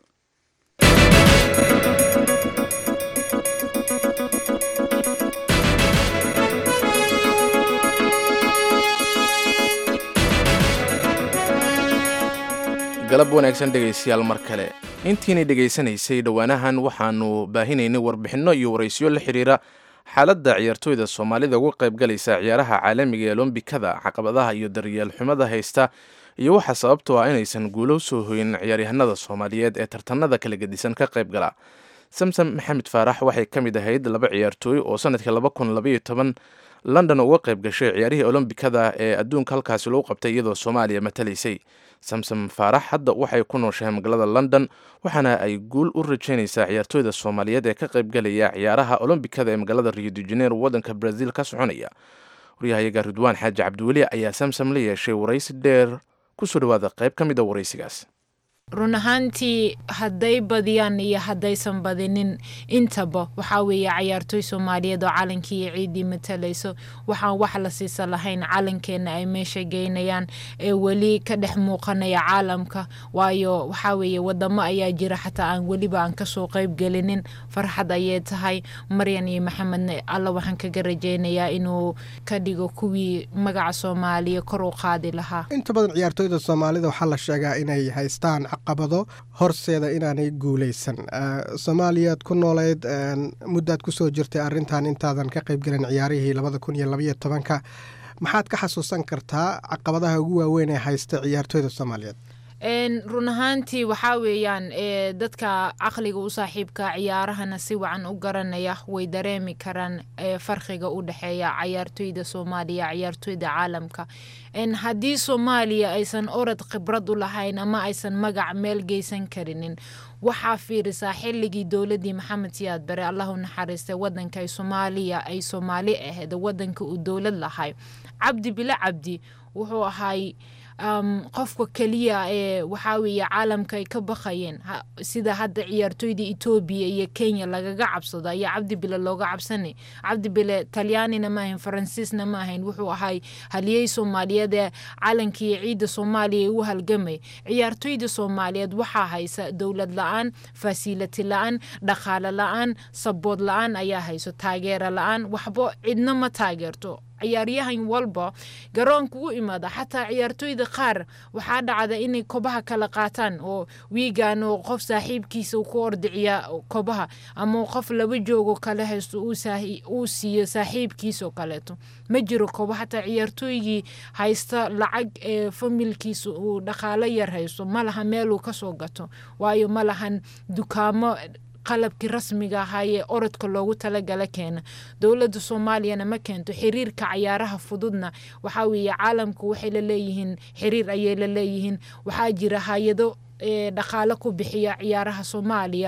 galab wanaagsan dhegaystayaal mar kale intiinay dhegaysanaysay dhowaanahan waxaanu baahinaynay warbixinno iyo waraysyo la xiriira xaaladda ciyaartooyda soomaalida uga qaybgalaysa ciyaaraha caalamiga ee olombikada caqabadaha iyo daryeel xumada haysta iyo waxaa sababtoo ah inaysan guulo soo hoyin ciyaaryahanada soomaaliyeed ee tartanada kala gedisan ka qaybgala samsom maxamed faarax waxay ka mid ahayd laba ciyaartooy oo sanadkii laba kun labaiyo toban london uga qayb gashay ciyaarihii olombikada ee adduunka halkaasi lagu qabtay iyadoo soomaaliya matalaysay samsom faarax hadda waxay ku nooshahay magaalada london waxaana ay guul u rajaynaysaa ciyaartooyda soomaaliyeed ee ka qaybgalaya ciyaaraha olombikada ee magaalada rio de janeiro waddanka brazil ka soconaya waryahayaga ridwaan xaaji cabdiweli ayaa samsom la yeeshay waraysi dheer kusoo dhawaada qayb ka mid a waraysigaas run ahaantii hadday badiyaan iyo haddaysan badinin intaba waxaa weeye cayaartooy soomaaliyeed oo calankii iyo ciiddii matalayso waxaan wax la siisa lahayn calankeenna ay meesha geynayaan ee weli ka dhex muuqanaya caalamka waayo waxaa weeye wadamo ayaa jira xataa aan weliba aan kasoo qayb gelinin farxad ayay tahay maryan iyo maxamedna alla waxaan kaga rajeynayaa inuu ka dhigo kuwii magaca soomaaliya kor u qaadi lahaa inta badan ciyaartooyda soomaalida waxaa la sheegaa inay haystaan caqabado horseeda inaanay guuleysan soomaaliyaad ku nooleyd muddaad kusoo jirtay arrintan intaadan ka qaybgelin ciyaarihii labada kun iyo labaiyo tobanka maxaad ka xasuusan kartaa caqabadaha ugu waaweyn ee haysta ciyaartooyda soomaaliyeed run ahaantii waxaa weeyaan dadka caqliga u saaxiibka ciyaarahana si wacan u garanaya way dareemi karaan farqiga u dhexeeya cayaartooyda soomaaliya ciyaartooyda caalamka haddii soomaaliya aysan orod khibrad u lahayn ama aysan magac meel geysan karinin waxaa fiirisaa xilligii dowladii maxamed siyaad bare allahu naxariistay wadanka soomaaliya ay soomaali ahayd wadanka uu dowlad lahay cabdi bilo cabdi wuxuu ahay qofka keliya ee waxaa weeye caalamka ay ka baqayeen sida hadda ciyaartooyda etoobiya iyo kenya lagaga cabsado ayaa cabdi bile looga cabsanay cabdi bile talyaanina ma ahayn faransiisna ma ahayn wuxuu ahay haliyey soomaaliyeed ee calankiiyo ciidda soomaaliya u halgamay ciyaartooyda soomaaliyeed waxaa haysa dowlad la-aan fasiilati la-aan dhaqaale la-aan sabood la-aan ayaa hayso taageero la-aan waxba cidna ma taageerto ciyaaryahan walba garoonka u imaada xataa ciyaartooyda qaar waxaa dhacda inay kobaha kala qaataan oo wiigan oo qof saaxiibkiisa ku ordiciya kobaha ama qof laba joogo kale haysto uu siiyo saaxiibkiisao kaleeto ma jiro kobo xataa ciyaartooygii haysta lacag ee familkiisa uu dhaqaalo yar haysto ma laha meeluu kasoo gato waayo ma lahan dukaamo qalabkii rasmiga ahaayee orodka loogu talagala keena dowladda soomaaliyana ma keento xiriirka cayaaraha fududna waxaa weeye caalamku waxay la leeyihiin xiriir ayay la leeyihiin waxaa jira hay-ado dhaqaalo ku bixiya ciyaaraha soomaaliya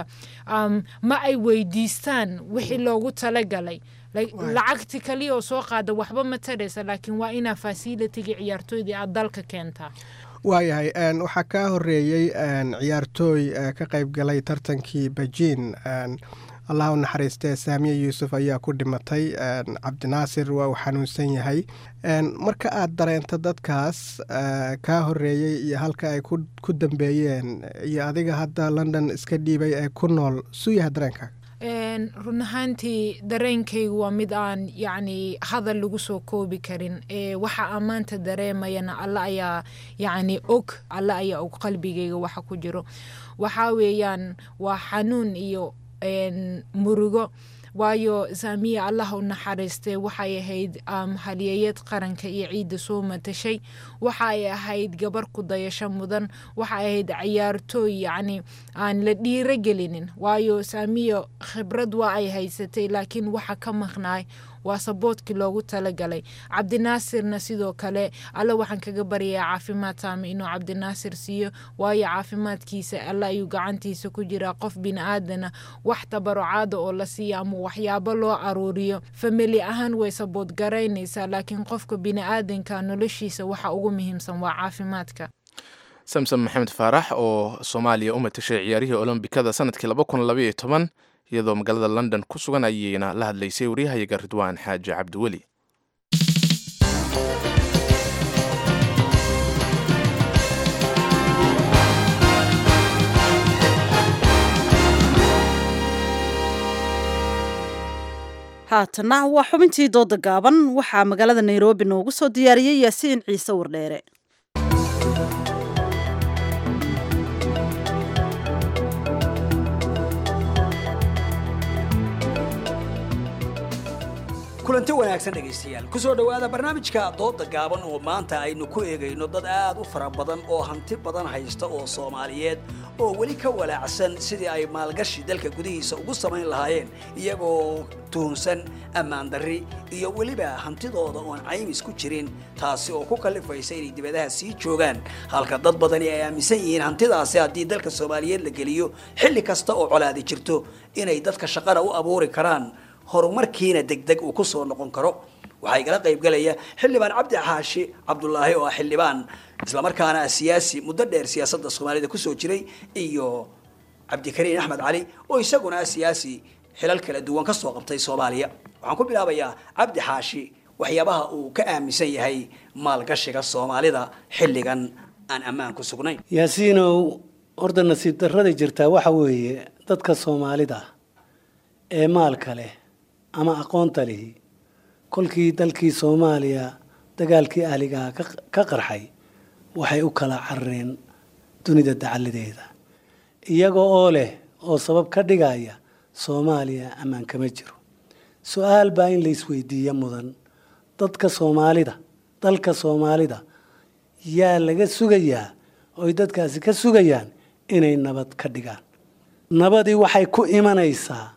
ma ay weydiistaan wixii loogu talagalay lacagti kaliya oo soo qaada waxba ma taraysa laakiin waa inaa fasilitiga ciyaartooydii aad dalka keentaa waayahay waxaa kaa horeeyey ciyaartooy ka qayb galay tartankii bejiin allah u naxariistee saamiye yuusuf ayaa ku dhimatay cabdinaasir waa uu xanuunsan yahay marka aad dareento dadkaas kaa horeeyey iyo halka ay ku dambeeyeen iyo adiga hadda london iska dhiibay ee ku nool suu yahay dareenkaaga run ahaantii dareenkaygu waa mid aan yacni hadal lagu soo koobi karin waxa aan maanta dareemayana alla ayaa yacni og alla ayaa og qalbigayga waxa ku jiro waxaa weeyaan waa xanuun iyo murugo waayo saamiya allah u naxariistay waxay ahayd halyeeyad qaranka iyo ciidda soo matashay waxay ahayd gabar ku dayasho mudan waxay ahayd ciyaartooy yacni aan la dhiiro gelinin waayo saamiya khibrad waa ay haysatay laakiin waxa ka maqnaay waa saboodkii loogu talagalay cabdinaasirna sidoo kale alle waxaan kaga baryayaa caafimaad saame inuu cabdinaasir siiyo waayo caafimaadkiisa alle ayuu gacantiisa ku jiraa qof bini-aadana wax tabarucaada oo la siiya ama waxyaabo loo aruuriyo famili ahaan way sabood garaynaysaa laakiin qofka bini-aadanka noloshiisa waxa ugu muhiimsan waa caafimaadka samsom maxamed faarax oo soomaaliya u matashay ciyaarihii olombikada sanadkii laba kun labaiyo toban iyadoo magaalada london ku sugan ayayna la hadlaysay waryahayaga ridwaan xaaji cabdiweli haatana waa xubintii dooda gaaban waxaa magaalada nairobi noogu soo diyaariyey yaasiin ciise wardheere kulanti wanaagsan dhegaystayaal kusoo dhowaada barnaamijka dooda gaaban oo maanta aynu ku eegayno dad aad u fara badan oo hanti badan haysta oo soomaaliyeed oo weli ka walaacsan sidii ay maalgashi dalka gudihiisa ugu samayn lahaayeen iyagoo tuhunsan ammaan darri iyo weliba hantidooda oon caymis ku jirin taasi oo ku kallifaysa inay dibadaha sii joogaan halka dad badani ay aaminsan yihiin hantidaasi haddii dalka soomaaliyeed la geliyo xilli kasta oo colaadi jirto inay dadka shaqana u abuuri karaan horumarkiina degdeg uu ku soo noqon karo waxaa igala qaybgalaya xildhibaan cabdi xaashi cabdulaahi oo ah xildhibaan islamarkaana ah siyaasi muddo dheer siyaasadda soomaalida kusoo jiray iyo cabdikariin axmed cali oo isaguna ah siyaasi xilal kala duwan ka soo qabtay soomaaliya waxaan ku bilaabayaa cabdi xaashi waxyaabaha uu ka aaminsan yahay maalgashiga soomaalida xilligan aan ammaan ku sugnayn yaasiinow horta nasiib darrada jirtaa waxa weeye dadka soomaalida ee maalka leh ama aqoonta lihi kolkii dalkii soomaaliya dagaalkii ahligaha ka qarxay waxay u kala carareen dunida dacaladeeda iyaga oo leh oo sabab ka dhigaya soomaaliya ammaan kama jiro su-aal baa in la isweydiiya mudan dadka soomaalida dalka soomaalida yaa laga sugayaa oy dadkaasi ka sugayaan inay nabad ka dhigaan nabadii waxay ku imanaysaa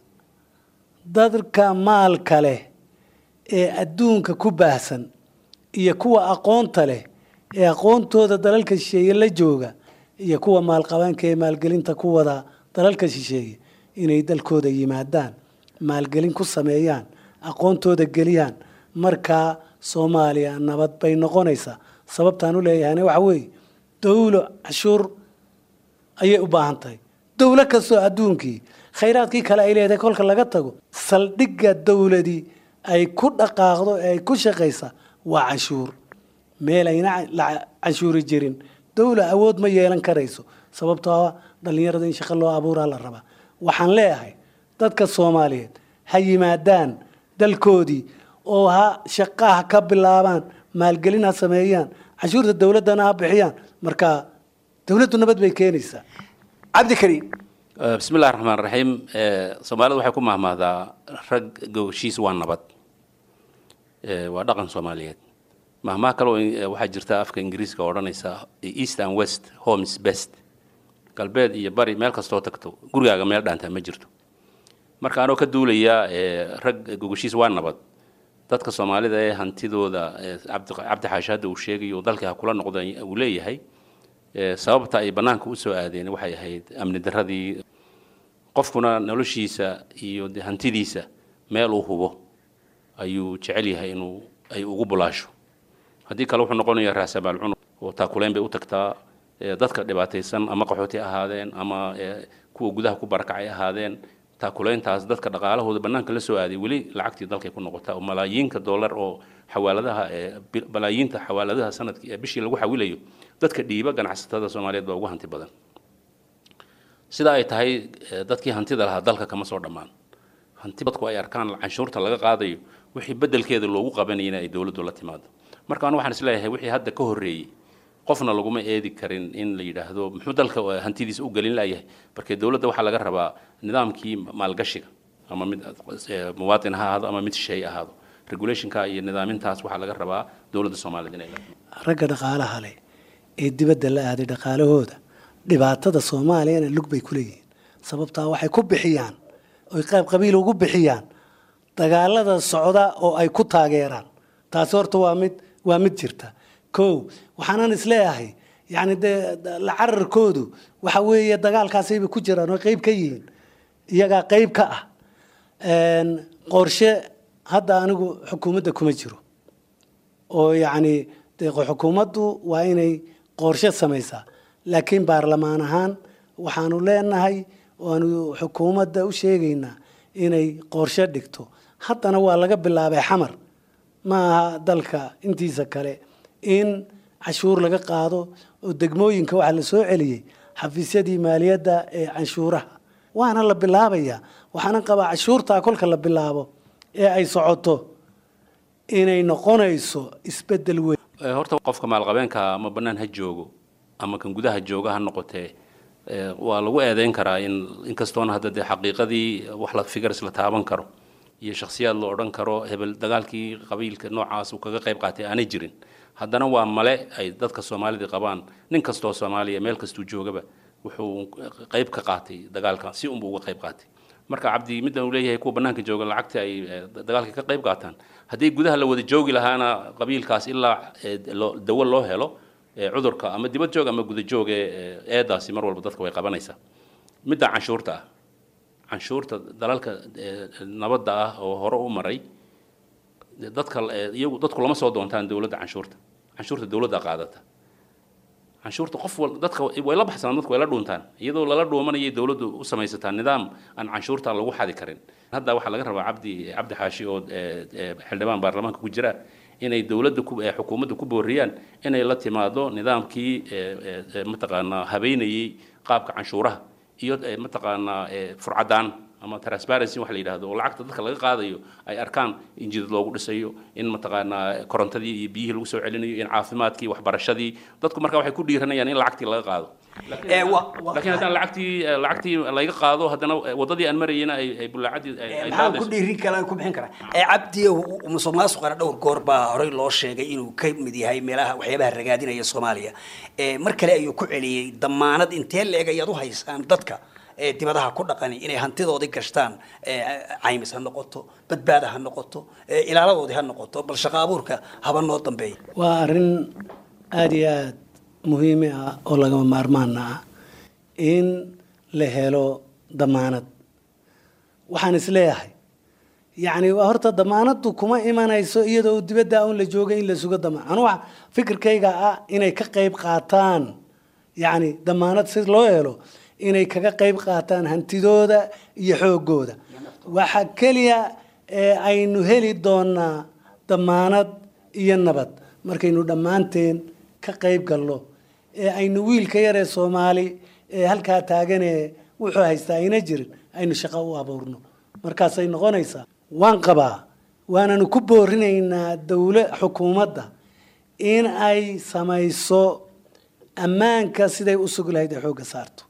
dadka maalka leh ee adduunka ku baahsan iyo kuwa aqoonta leh ee aqoontooda dalalka shisheeye la jooga iyo kuwa maalqabaanka ee maalgelinta ku wada dalalka shisheeye inay dalkooda yimaadaan maalgelin ku sameeyaan aqoontooda geliyaan markaa soomaaliya nabad bay noqonaysaa sababtaan u leeyahayna waxa weeye dowlo cashuur ayay u baahan tahay dowlo kastoo adduunkii khayraadkii kale ay leedahay kolka laga tago saldhigga dowladii ay ku dhaqaaqdo ee ay ku shaqaysa waa cashuur meel ayna la cashuuri jirin dowla awood ma yeelan karayso sababtoo ah dhallinyarada in shaqo loo abuuraa la rabaa waxaan leeyahay dadka soomaaliyeed ha yimaadaan dalkoodii oo ha shaqaha ka bilaabaan maalgelin ha sameeyaan cashuurta dowladdana ha bixiyaan marka dowladdu nabad bay keenaysaa cabdikariim bismillahi raxmaan raxiim soomaalida waxay ku mahmahdaa rag gogoshiis waa nabad waa dhaqan soomaaliyeed mahmaha kale oo waxaa jirta afka ingiriiska oo odhanaysa east and west homes best galbeed iyo bari meel kastoo tagto gurigaaga meel dhaantaa ma jirto marka anoo ka duulaya rag gogoshiis waa nabad dadka soomaalida ee hantidooda cabdi xaashi hadda uu sheegayo dalkii ha kula noqda uu leeyahay sababta ay bannaanka usoo aadeen waxay ahayd amni darradii qofkuna noloshiisa iyo hantidiisa meel uu hubo ayuu jecel yahay inuu ay ugu bulaasho haddii kale wuxuu noqonayaa raasamaal cunug oo taakuleyn bay u tagtaa dadka dhibaataysan ama qaxooti ahaadeen ama kuwa gudaha ku barakacay ahaadeen taakuleyntaas dadka dhaqaalahooda bannaanka la soo aaday weli lacagtii dalkay ku noqotaa oo malaayiinka dollar oo xawaaladaha malaayiinta xawaaladaha sanadkii bishii lagu xawilayo dadka dhiiba ganacsatada soomaaliyeed baa ugu hanti badan sida ay tahay dadkii hantida lahaa dalka kama soo dhammaan hanti dadku ay arkaan canshuurta laga qaadayo wixii bedelkeeda loogu qabanayana ay dowladdu la timaado marka anu waxaan isleeyahay wixii hadda ka horreeyey qofna laguma eedi karin in la yidhaahdo muxuu dalka hantidiisa u gelin layahay markee dowladda waxaa laga rabaa nidaamkii maalgashiga ama mid eh, muwaatin ha ahaado ama mid shay ahaado regulationka iyo nidaamintaas waxaa laga rabaa dowladda soomaaliyeed inay la ragga dhaqaalaha leh ee dibadda la aaday dhaqaalahooda dhibaatada soomaaliyana lug bay ku leeyihiin sababtaa waxay ku bixiyaan oy qayb qabiil ugu bixiyaan dagaalada socda oo ay ku taageeraan taasi horta waa mid waa mid jirta kow waxaanan isleeyahay yacni dee la cararkoodu waxa weeye dagaalkaasayba ku jiraan oo qayb ka yihiin iyagaa qayb ka ah Een, qorshe hadda anigu xukuumadda kuma jiro oo yacni dee xukuumaddu waa inay qorshe samaysaa laakiin baarlamaan ahaan waxaanu leenahay waanu xukuumadda u sheegaynaa inay qorshe dhigto haddana waa laga bilaabay xamar ma aha dalka intiisa kale in cashuur laga qaado oo degmooyinka waxaa la soo celiyey xafiisyadii maaliyadda ee canshuuraha waana la bilaabayaa waxaana qabaa cashuurtaa kolka la bilaabo ee ay socoto inay noqonayso isbeddel weyn Eh, horta qofka maalqabeenka ama bannaan ha joogo ama kan gudaha jooga ha noqotee eh, waa lagu eedeyn karaa in inkastoona hadda dee xaqiiqadii wax la figars la taaban karo iyo shakhsiyaad la odhan karo hebel dagaalkii qabiilka noocaas uu kaga qayb qaatay aanay jirin haddana waa male ay dadka soomaalida qabaan nin kastoo soomaaliya meel kastuu joogaba wuxuu qayb ka qaatay dagaalka si unbuu uga qayb qaatay marka cabdi middan uu leeyahay kuwa bannaanka jooga lacagta ay eh, dagaalka ka qayb qaataan haddii gudaha la wada joogi lahaana qabiilkaas ilaa eh, loo- dawo loo helo eh, cudurka ama dibad joog ama guda joog ee eh, eedaasi mar walba dadka way qabanaysaa midda canshuurta ah canshuurta dalalka eh, nabadda ah oo hore u maray de- dadka eh, iyagu dadku lama soo doontaan dowladda canshuurta canshuurta dowladda qaadata canshuurta qof wal dadka way la baxsanaan dadku way la dhuuntaan iyadoo lala dhuumanayay dowladdu u samaysataa nidaam aan canshuurta lagu xadi karin hadda waxaa laga rabaa cabdi cabdi xaashi oo eh, eh, xildhibaan baarlamaanka ku jira inay dowladda ku eh, xukuumadda ku booriyaan inay la timaado nidaamkii eh, eh, eh, mataqaanaa habeynayay qaabka canshuuraha iyo eh, mataqaanaa eh, furcadaan ama transparency wax la yidhaahdo oo lacagta dadka laga qaadayo ay arkaan in jidad loogu dhisayo in mataqaanaa korontadii iyo biyihii lagu soo celinayo in caafimaadkii waxbarashadii dadku marka waxay ku dhiiranayaan in lacagtii laga qaado laakiin haddaan lacagtii eh, lacagtii laga qaado haddana eh, waddadii aan marayena ay ay bulaacadii ay ay maxaan ku daadayso. dhiirin karaa ku bixin karaa ee cabdi musuq maasuqana dhowr goor baa horey loo sheegay inuu ka mid yahay meelaha waxyaabaha ragaadinaya soomaaliya ee mar kale ayuu ku celiyey damaanad intee leeg ayaad u haysaan dadka ee dibadaha ku dhaqani inay hantidoodii gashtaan ee caymis ha noqoto badbaada ha noqoto ee ilaaladoodii ha noqoto bal shaqo abuurka haba noo dambeeya waa arrin aada iyo aada muhiimi ah oo lagama maarmaana ah in la helo damaanad waxaan isleeyahay yacni waa horta damaanaddu kuma imanayso iyadoo dibadda un la jooga in la sugo damaan anu waxa fikirkayga ah inay ka qayb qaataan yacni damaanad si loo helo inay kaga qayb qaataan hantidooda iyo xoogooda waxa keliya ee aynu heli doonaa damaanad iyo nabad markaynu dhammaanteen ka qayb galno ee aynu wiilka yaree soomaali ee halkaa taaganee wuxuu haystaa ayna jirin aynu shaqo u abuurno markaasay noqonaysaa waan qabaa waananu ku boorinaynaa dowla xukuumadda in ay samayso ammaanka siday u sugi lahayd ay xoogga saarto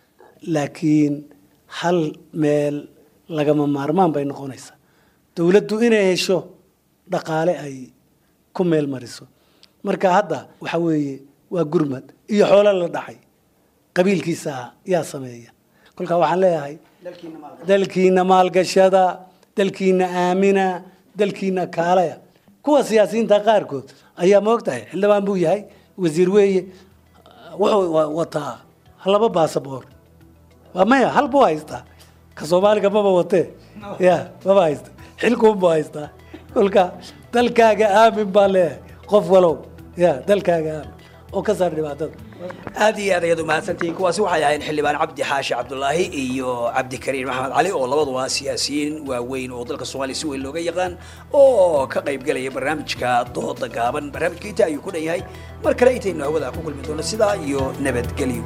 laakiin hal meel lagama maarmaan bay noqonaysaa dowladdu inay hesho dhaqaale ay ku meel mariso marka hadda waxa weeye waa gurmad iyo xoolo la dhacay qabiilkiisa yaa sameeya kolkaa waxaan leeyahay dalkiina maalgashada dalkiina aamina dalkiina kaalaya kuwa siyaasiyiinta qaarkood ayaa moogtahay xildhibaan buu yahay wasiir weeye wuxuu wa- wataa laba baasaboor waa maya hal buu haystaa ka soomaaliga maba watee ya maba haysta xilkuunbuu haystaa kolka dalkaaga aamin baa leeyahay qof walow ya dalkaaga aamin oo ka saar dhibaatada aad iyo aad ayaad umahadsantihiin kuwaasi waxay ahayd xildhibaan cabdi xaashi cabdulaahi iyo cabdikariin maxamed cali oo labaduba siyaasiyiin waaweyn oo dalka soomaaliya si weyn looga yaqaan oo ka qayb galaya barnaamijka dooda gaaban barnaamijka inta ayuu ku dhan yahay mar kale intaynu hawada ku kulmi doono sidaa iyo nabadgelyo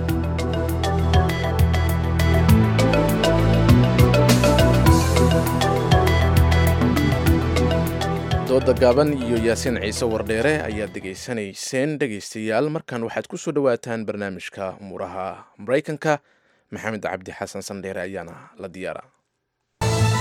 dooda gaaban iyo yaasiin ciise wardheere ayaad dhegaysanayseen dhegaystayaal markan waxaad ku soo dhowaataan barnaamijka umuuraha maraykanka maxamed cabdi xasan sandheere ayaana la diyaara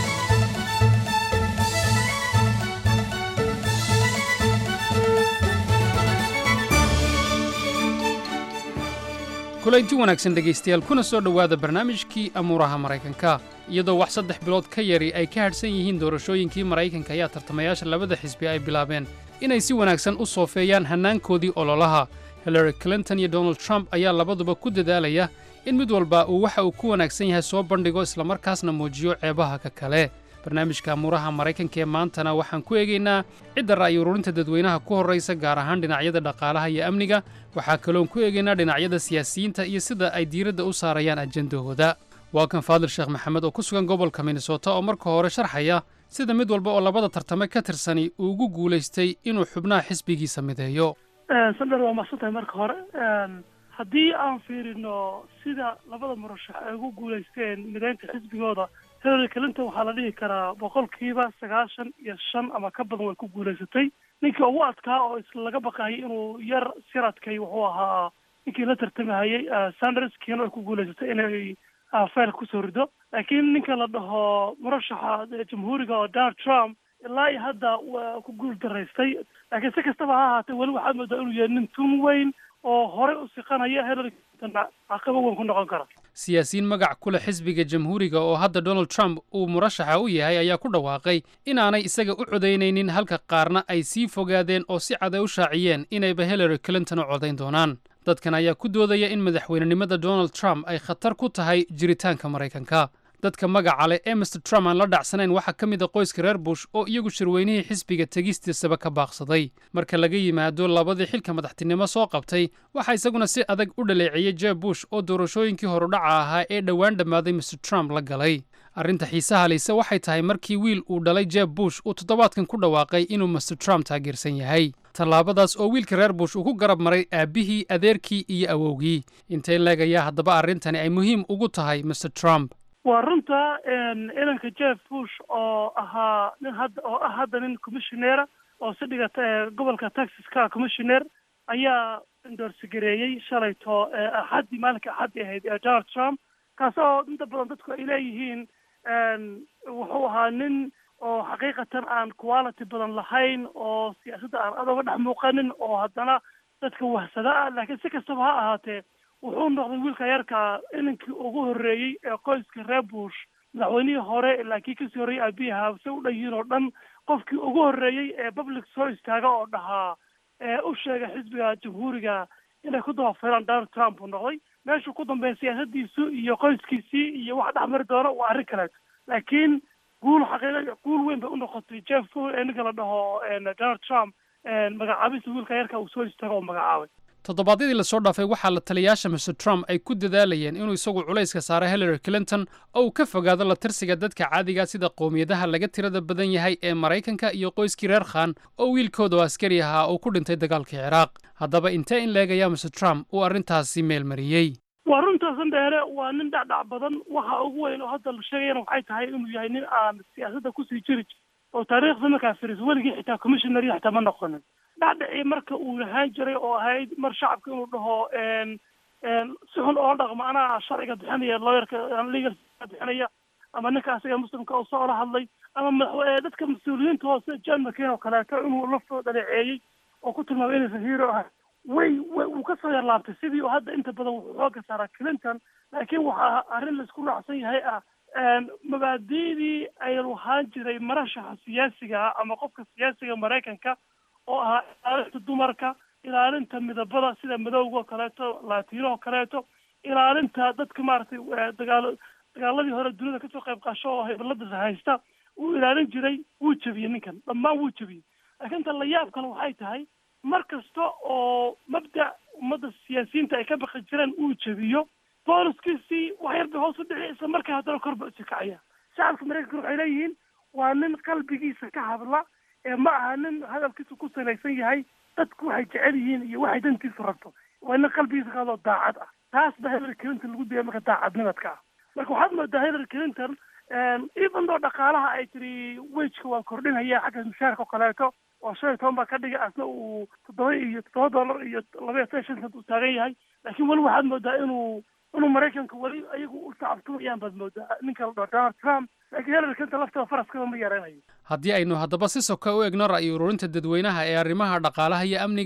kulanti wanaagsan dhegaystayaal kuna soo dhowaada barnaamijkii amuuraha maraykanka iyadoo wax saddex bilood ka yari ay ka hadhsan yihiin doorashooyinkii maraykanka ayaa tartamayaasha labada xisbi ay bilaabeen inay si wanaagsan u soofeeyaan hannaankoodii ololaha hillary clinton iyo donald trump ayaa labaduba ku dadaalaya in mid walba uu waxa uu ku wanaagsan yahay soo bandhigo islamarkaasna muujiyo ceebaha ka kale barnaamijka amuuraha maraykanka ee maantana waxaan ku eegaynaa cidda ra'yi ururinta dadweynaha ku horraysa gaar ahaan dhinacyada dhaqaalaha iyo amniga waxaa kaloon ku eegaynaa dhinacyada siyaasiyiinta iyo sida ay diiradda u saarayaan ajendahooda waa kan faadil sheekh maxamed oo ku sugan gobolka minnesota oo marka hore sharxaya sida mid walba oo labada tartame ka tirsani uu ugu guulaystay inuu xubnaha xisbigiisa mideeyo sandar waa mahadsantahay marka hore haddii aan fiirino sida labada murashax ay ugu guulaysteen mideynta xisbigooda hillary clinton waxaa la dhihi karaa boqolkiiba sagaashan iyo shan ama ka badan way ku guulaysatay ninkii ugu adkaa oo isla laga baqayay inuu yar siradkay wuxuu ahaa ninkii la tartamahayay sanders kiina ay ku guulaysatay inay fayl kusoo rido laakiin ninka la dhaho murashaxa jamhuuriga oo donald trump ilaa iyo hadda waa ku guul daraystay laakiin si kastaba ha ahaatee weli waxaad moodaa inuu yahay nin tun weyn oo horey u siqanaya hillary clinton caqabo weyn ku noqon kara siyaasiyiin magac ku leh xisbiga jamhuuriga oo hadda donald trump uu murashaxa u yahay ayaa ku dhawaaqay inaanay isaga u codaynaynin halka qaarna ay sii fogaadeen oo si cad ay u shaaciyeen inayba hillary clinton u codayn doonaan dadkan ayaa ku doodaya in madaxweynenimada donald trump ay khatar ku tahay jiritaanka maraykanka dadka magaca leh ee master trump aan la dhacsanayn waxaa ka mid a qoyska reer bush oo iyagu shirweynihii xisbiga tegistiisaba ka baaqsaday marka laga yimaado labadii xilka madaxtinimo soo qabtay waxaa isaguna si adag u dhaleeceeyey jeb bush oo doorashooyinkii horudhaca ahaa ee dhowaan dhammaaday master trump la galay arrinta xiisaha leyse waxay tahay markii wiil uu dhalay jeb bush uu toddobaadkan ku dhawaaqay inuu master trump taageersan yahay tallaabadaas oo wiilka reer bush uu ku garab maray aabbihii adeerkii iyo awowgii intay leegayaa haddaba arrintani ay muhiim ugu tahay master trump waa runta inanka jeff bush oo ahaa nin hadda oo ah hadda nin commissioneera oo si dhigata gobolka texas ka commissioner ayaa indoorsigareeyey shalayto axaddii maalinka axaddii ahayd ee donald trump kaas oo inta badan dadku ay leeyihiin wuxuu ahaa nin oo xaqiiqatan aan quality badan lahayn oo siyaasadda aan adooga dhex muuqanin oo haddana dadka wahsada ah laakiin si kastaba ha ahaatee wuxuu noqday wiilka yarka inankii ugu horreeyey ee qoyska reer bush madaxweynihii hore laakiin kasii horreeyey aabiyaha se u dhan yihiin oo dhan qofkii ugu horreeyey ee public soo istaaga oo dhahaa ee u sheegay xisbiga jamhuuriga inay ku dabafilaan donald trump uu noqday meeshuu ku dambeeya siyaasadiisu iyo qoyskiisii iyo wax dhex mari doono waa arrin kaleeto laakiin guul xaqiiqa guul weyn bay u noqotay jeff ninka la dhaho donald trump magacaabista wiilka yarka uu soo istaago oo magacaabay toddobaadyadii lasoo dhaafay waxaa la taliyaasha master trump ay ku dadaalayeen inuu isagu culayska saaro hillary clinton oo uu ka fogaado la tirsiga dadka caadiga sida qowmiyadaha laga tirada badan yahay ee maraykanka iyo qoyskii reer khan oo wiilkooda oo askari ahaa uu ku dhintay dagaalkii ciraaq haddaba intee in leegayaa master trump uu arrintaasi meel mariyey waa runtaasan dheere waa nin dhacdhac badan waxa ugu weyn oo hadda la sheegayana waxay tahay inuu yahay nin aan siyaasadda kusii jiri oo taariikhda markaa firis weligii xitaa commissioner xitaa ma noqonin dhacdhacii marka uu lahaan jiray oo ahayd mar shacabka inuu dhaho si xun oo dhaqmo anaa sharciga bixinaya lawyerka legal bixinaya ama ninka asiga muslimka oo soo la hadlay ama madax dadka mas-uuliyiinta hoose john mccain oo kaleeto inuu laftoo dhaleeceeyey oo ku tilmaamay inaysan hero ahay way way wuu ka soo yarlaabtay sidii uu hadda inta badan wuxuu xooga saaraa clinton laakiin waxaa arrin laisku raacsan yahay ah mabaadi'dii ay lahaan jiray marashaxa siyaasiga ah ama qofka siyaasiga maraykanka oo ahaa ilaalinta dumarka ilaalinta midabada sida madowga oo kaleeto latino oo kaleeto ilaalinta dadka maaragtay dagaalo dagaaladii hore dunida kasoo qayb qaasho oo hibalada haysta wuu ilaalin jiray wuu jebiyey ninkan dhammaan wuu jebiyey laakiin tan la yaab kale waxay tahay mar kasta oo mabda ummadda siyaasiyiinta ay ka baqi jireen uu jebiyo booliskiisii wax yar bay hoos u dhici isla markaa haddana kor ba usi kacaya shacabka maraykanka waxay leeyihiin waa nin qalbigiisa ka hadla ee ma aha nin hadalkiisu ku salaysan yahay dadku waxay jecel yihiin iyo waxay dantiisu rabto waa nin qalbigiisa ka hadloo daacad ah taas ba hillary clinton lagu dayay marka daacadnimadka ah marka waxaad moodaa hillary clinton even though dhaqaalaha ay tiri wejka waan kordhinaya xagga mushaarka oo kaleeto oo shan iyo toban baa ka dhigay asna uu toddoba iyo toddoba dollar iyo laba iyo toban shan uu taagan yahay laakiin weli waxaad moodaa inuu inuu maraykanka weli ayagu u tacabtumayaan baad moodaa ninka la dhaho donald trump laakiin hillary clinton lafteeda faraskaba ma yaraynayo haddii aynu haddaba si soka u egno ra'yi ururinta dadweynaha ee arrimaha dhaqaalaha iyo amniga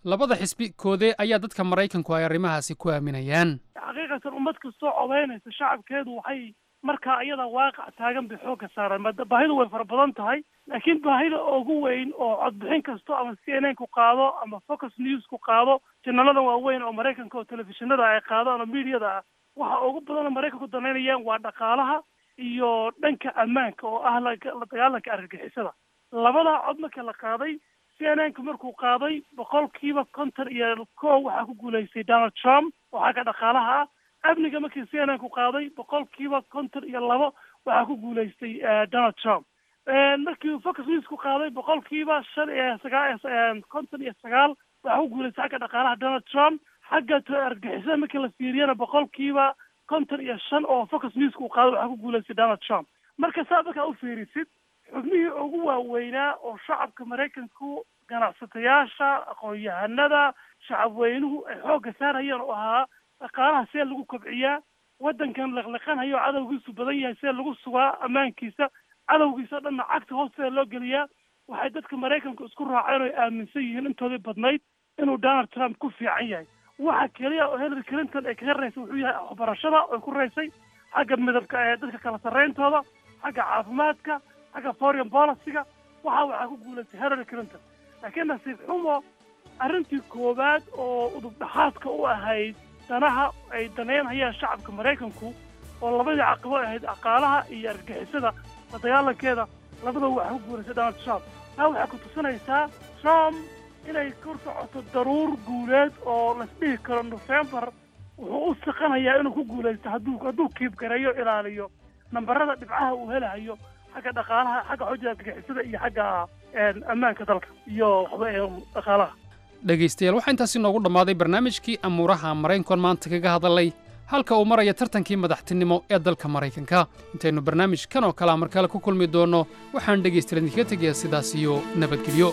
labada xisbi koodee ayaa dadka maraykanku ay arrimahaasi ku aaminayaan xaqiiqatan ummad kastoo codaynaysa shacabkeedu waxay markaa iyada waaqac taagan bay xoogga saaraan maada baahidu way fara badan tahay laakiin baahida ugu weyn oo codbixin kasto ama c n n ku qaado ama focus news ku qaado janaladan waaweyn oo maraykanka oo telefishinada ay qaadaan oo mediada ah waxa ugu badan oo maraykanku danaynayaan waa dhaqaalaha iyo dhanka ammaanka oo ah la la dagaalanka argagixisada labadaa cod marka la qaaday c n n ku markuu qaaday boqolkiiba konton iyo kow waxaa ku guulaystay donald trump oo xagga dhaqaalaha ah amniga markii c n n ku qaaday boqolkiiba konton iyo labo waxaa ku guulaystay donald trump markii focus news ku qaaday boqolkiiba shan iyo sagaa konton iyo sagaal waxaa ku guulaystay xagga dhaqaalaha donald trump xagga argagixisada markii la fiiriyana boqolkiiba konton iyo shan oo focus news ku qaaday waxaa ku guulaystay donald trump marka saa markaa u fiirisid xubnihii ugu waaweynaa oo shacabka maraykanku ganacsatayaasha aqoon-yahanada shacabweynuhu ay xoogga saarayeen oo ahaa dhaqaalaha see lagu kobciyaa waddankan liqliqanhayo cadowgiisu badan yahay see lagu sugaa ammaankiisa cadowgiisa o dhanna cagta hoosteeda loo geliyaa waxay dadka maraykanku isku raaceen oo ay aaminsan yihiin intoodii badnayd inuu donald trump ku fiican yahay waxa keliya oo hillary clinton ay kaga raysay wuxuu yahay waxbarashada oy ku raysay xagga midabka ee dadka kala sarrayntooda xagga caafimaadka xagga foreign policyga waxa waxaa ku guulaystay hillary clinton laakiin nasiib xumo arrintii koowaad oo udub dhaxaadka u ahayd danaha ay daneynhayaan shacabka maraykanku oo labadii caqabo ahayd dhaqaalaha iyo argagixisada la dagaalankeeda labadaba waxaa ku guulaystay donald trump taa waxay ku tusinaysaa trump inay kor socoto daruur guuleed oo lasdhihi karo november wuxuu u siqanayaa inuu ku guulaysto hadduu hadduu kiibgareeyo ilaaliyo nambarada dhibcaha uu helahayo xagga dhaqaalaha xagga xojada argagixisada iyo xagga ammaanka dalka iyo waxba dhaqaalaha dhegaystayaal waxaa intaasi noogu dhammaaday barnaamijkii amuuraha maraykankan maanta kaga hadalay halka uu maraya tartankii madaxtinimo ee dalka maraykanka intaynu barnaamij kan oo kalea mar kale ku kulmi doonno waxaan dhegaystayaal idinkaga tegayaa sidaas iyo nabadgelyo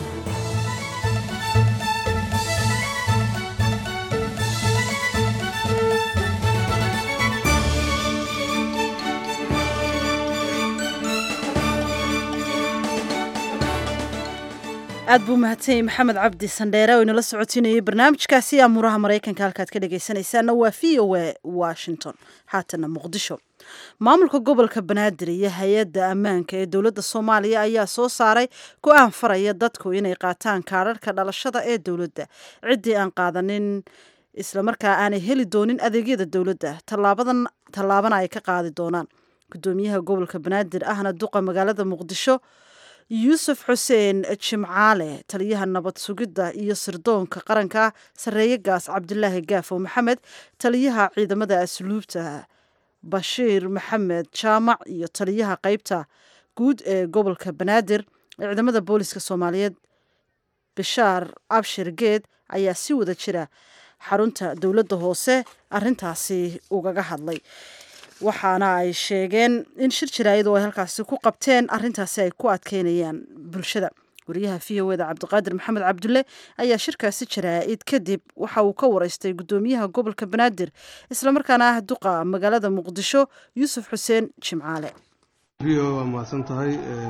aad buu mahadsan yahay maxamed cabdi sandheere oo inala socotinayay barnaamijkaasi amuuraha maraykanka halkaad ka dhegaysanaysaana waa v o a washington haatana muqdisho maamulka gobolka banaadir iyo hay-adda ammaanka ee dowladda soomaaliya ayaa soo saaray go-aan faraya dadku inay qaataan kaadharhka dhalashada ee dowladda ciddii aan qaadanin islamarkaa aanay heli doonin adeegyada dowladda tallaabadan tallaabana ay ka qaadi doonaan gudoomiyaha gobolka banaadir ahna duqa magaalada muqdisho yuusuf xuseen jimcaale taliyaha nabad sugidda iyo sirdoonka qaranka sarreeye gaas cabdilaahi gaafo maxamed taliyaha ciidamada asluubta bashiir maxamed jaamac iyo taliyaha qeybta guud ee gobolka banaadir ee ciidamada booliska soomaaliyeed bishaar abshir geed ayaa si wada jira xarunta dowladda hoose arintaasi ugaga hadlay waxaana ay sheegeen in shir jaraayad oo ay halkaasi ku qabteen arintaasi ay ku adkeynayaan bulshada wariyaha v o eda cabdiqaadir maxamed cabdulle ayaa shirkaasi jaraa'id kadib waxa uu ka wareystay gudoomiyaha gobolka banaadir islamarkaana ah duqa magaalada muqdisho yuusuf xuseen jimcaale v o waa mahadsan tahay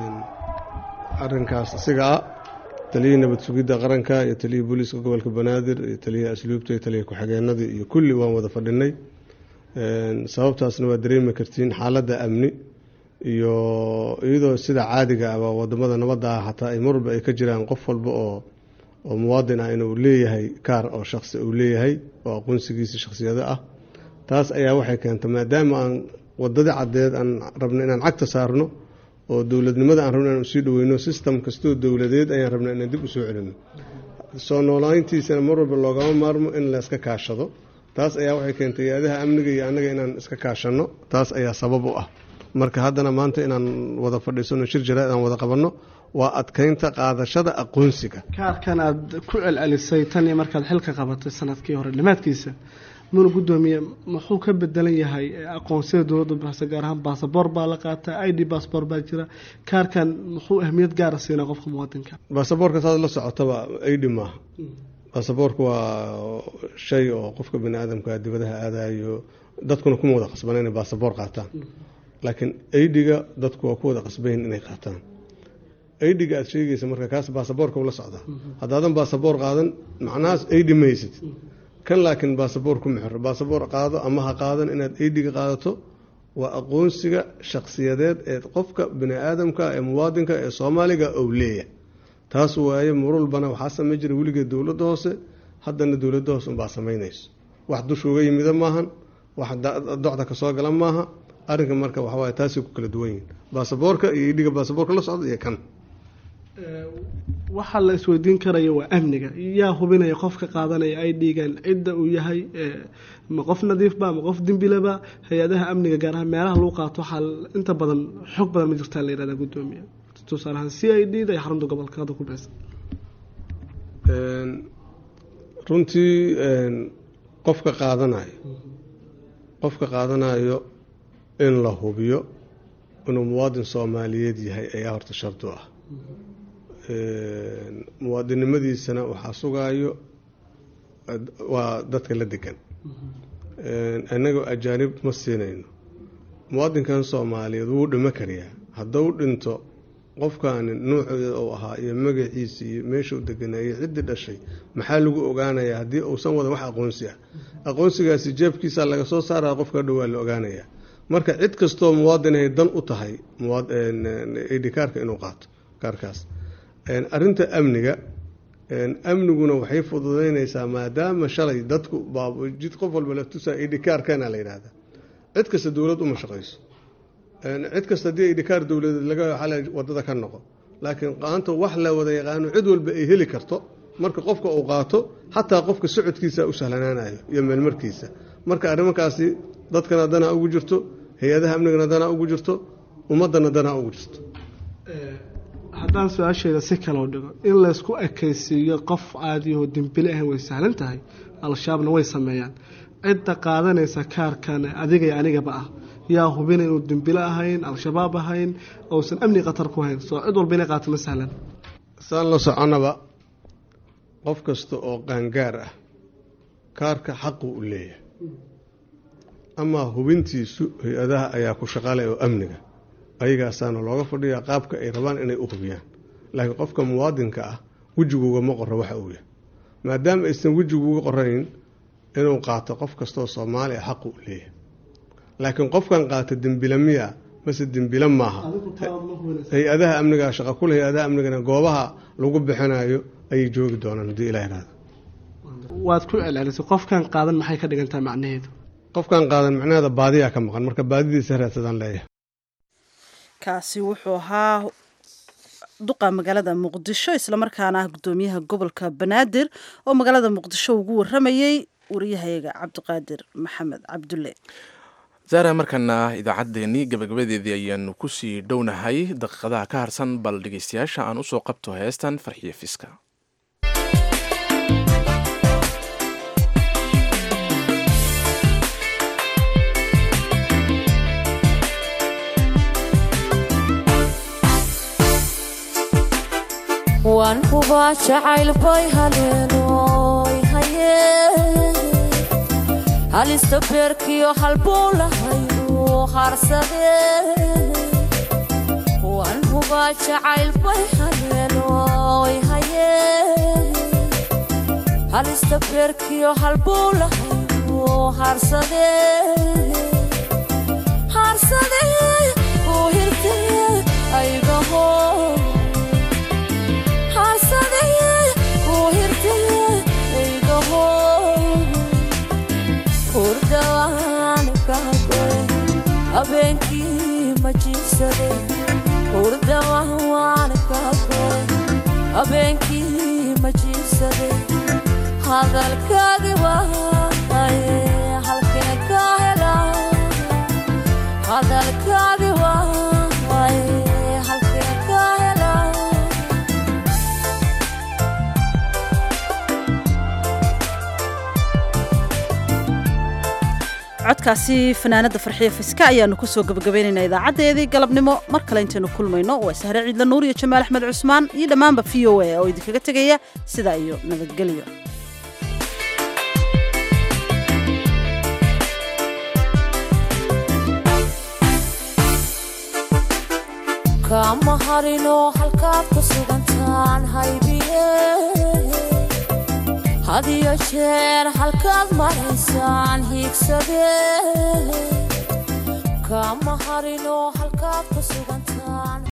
arinkaas isaga ah taliyihii nabad sugidda qaranka iyo taliyihii booliiska gobolka banaadir iyo taliyihii asluubta iyo taliya ku-xigeenadii iyo kulli waan wada fadhinay sababtaasna waa dareemi kartiin xaaladda amni iyo iyadoo sida caadiga aba wadamada nabadda ah hataa ay mar walba ay ka jiraan qof walba oo oo muwaadin ah inuu leeyahay kaar oo shaqsi uu leeyahay oo aqoonsigiisa shakhsiyado ah taas ayaa waxay keentay maadaama aan wadadii caddeed aan rabno inaan cagta saarno oo dowladnimada aan rabno inaan usii dhaweyno system kastoo dowladeed ayaan rabna inaan dib usoo celino soo noolayntiisana mar walba loogama maarmo in layska kaashado taas ayaa waxay keentay hay-adaha amniga iyo annaga inaan iska kaashanno taas ayaa sabab u ah marka haddana maanta inaan wada fadhiisano shir jaraa'id aan wada qabanno waa adkeynta qaadashada aqoonsiga kaarkan aad ku celcelisay tan iyo markaad xilka qabatay sanadkii hore dhammaadkiisa muna gudoomiye muxuu ka bedelan yahay aqoonsiyada dowladda bixisa gaar ahaan basaboor baa la qaataa i d basaboor baa jira kaarkan muxuu ahmiyad gaara siinaa qofka muwaadinka baasaboorka saad la socotaba aidhi maaha baasaboorka waa shay oo qofka bani aadamka dibadaha aadayo dadkuna kuma wada qasbana inay baasaboor qaataan laakiin aidiga dadku waa ku wada qasbayn inay qaataan aidiga aad sheegaysa marka kaas baasaboorka ula socda haddaadan baasaboor qaadan macnahaas aidi ma haysid kan laakiin baasaboor kuma xiro baasaboor qaado ama ha qaadan inaad aidiga qaadato waa aqoonsiga shakhsiyadeed ee qofka bini aadamka ee muwaadinka ee soomaaliga ou leeyahay taas waaye marulbana waxaa samey jira weligeed dowladda hoose haddana dowladda hoose unbaa samaynayso wax dusha uga yimida maahan wax docda kasoo gala maaha arrinka marka waxawaay taasay ku kala duwan yihin baasaboorka iyo idhiga baasaboorka la socda iyo kan waxaa la isweydiin karaya waa amniga yaa hubinaya qofka qaadanaya ay dhiigaan cidda uu yahay ma qof nadiifba ma qof dembilaba hay-adaha amniga gaar ahaan meelaha lagu qaato waxaa inta badan xog badan ma jirtaa la yihahda gudoomiya tusaale ahaan c i d da iyo xarunta gobolka hadda ku beesan runtii qofka qaadanayo qofka qaadanayo in la hubiyo inuu muwaadin soomaaliyeed yahay ayaa horta shardu ah muwaadinnimadiisana waxaa sugaayo waa dadka la degan innagoo ajaanib ma siinayno muwaadinkan soomaaliyeed wuu dhimo kariyaa hadduu dhinto qofkaani nuuceeda uu ahaa iyo magaciisa iyo meeshuu deganaa iyo ciddii dhashay maxaa lagu ogaanayaa haddii uusan wadan wax aqoonsi ah aqoonsigaasi jeebkiisa laga soo saaraya qofka dhow waa la ogaanayaa marka cid kastoo muwaadinay dan u tahay id kaarka inuu qaato kaarkaas arinta amniga amniguna waxay fududeynaysaa maadaama shalay dadku jid qof walba la tusaa idhikaarkana la yidhaahda cid kasta dowlad uma shaqayso cid kasta haddii idhikaar dowladeed laga xala wadada ka noqo laakiin qaanta wax la wada yaqaano cid walba ay heli karto marka qofka uu qaato xataa qofka socodkiisa u sahlanaanayo iyo meelmarkiisa marka arrimankaasi dadkana danaa ugu jirto hay-adaha amnigana danaa ugu jirto ummadana danaa ugu jirto haddaan su-aasheeda si kaloo dhigo in laysku ekaysiiyo qof caadiyahoo dembile ah way sahlan tahay al-shabaabna way sameeyaan cidda qaadanaysa kaarkan adiga iyo anigaba ah yaa hubina inuu dembile ahayn al-shabaab ahayn ousan amni khatar ku hayn soo cid walba inay qaato ma sahlan saan la soconaba qof kasta oo qaangaar ah kaarka xaqu u leeyahay amaa hubintiisu hay-adaha ayaa ku shaqaalay oo amniga ayagaasaana looga fadhiyaa qaabka ay rabaan inay u hubiyaan laakiin qofka muwaadinka ah wejiguuga ma qoro waxa uu yahay maadaama aysan wejiguuga qorayn inuu qaato qof kastaoo soomaali ah xaqu u leeyahay laakiin qofkan qaata dembila miya mase dembila maaha hay-adaha amnigaa shaqa kule hay-adaha amnigana goobaha lagu bixinayo ayay joogi doonaan haddii ilah ihahdo waad ku celcelisay qofkan qaadan maxay ka dhigantahay macnaheedu qofkan qaadan macnaheeda baadiyaa ka maqan marka baadidiisa raadsadaan leeyahay kaasi wuxuu ahaa duqa magaalada muqdisho islamarkaana ah gudoomiyaha gobolka banaadir oo magaalada muqdisho ugu waramayey wariyahayaga cabdiqaadir maxamed cabdulle zaara markana idaacaddeenii gabagabadeedii ayaanu kusii dhownahay daqiiqadaha ka harsan bal dhegeystayaasha aan usoo qabto heestan farxiyo fiska waan hubaa jacayl bay haleenoy haye halista beerkiyo halbuu lahaynu harsade waan hubaa jacayl bay haleenoy haye halista beerkiyo halbuu lahaynu harsade harsade uu hirtee aygaho habeenkii ma jiibsade hurdawaan kaagoy habeenkii ma jiibsade hadalkaagi waaye halkeen ka hela hadalkaagi waaye halkeen ka hela codkaasi fanaanada farxiyo fiska ayaanu kusoo gabagabaynaynaa idaacadeedii galabnimo mar kale intaynu kulmayno waa sahre ciidla nuur iyo jamaal axmed cusmaan iyo dhammaanba v o a oo idinkaga tegaya sidaa iyo nabadgelyo kama harino halkaad ku sugantaan haybiye hadiyo jeer halkaad maraysaan hiigsade kama harino halkaad ku sugan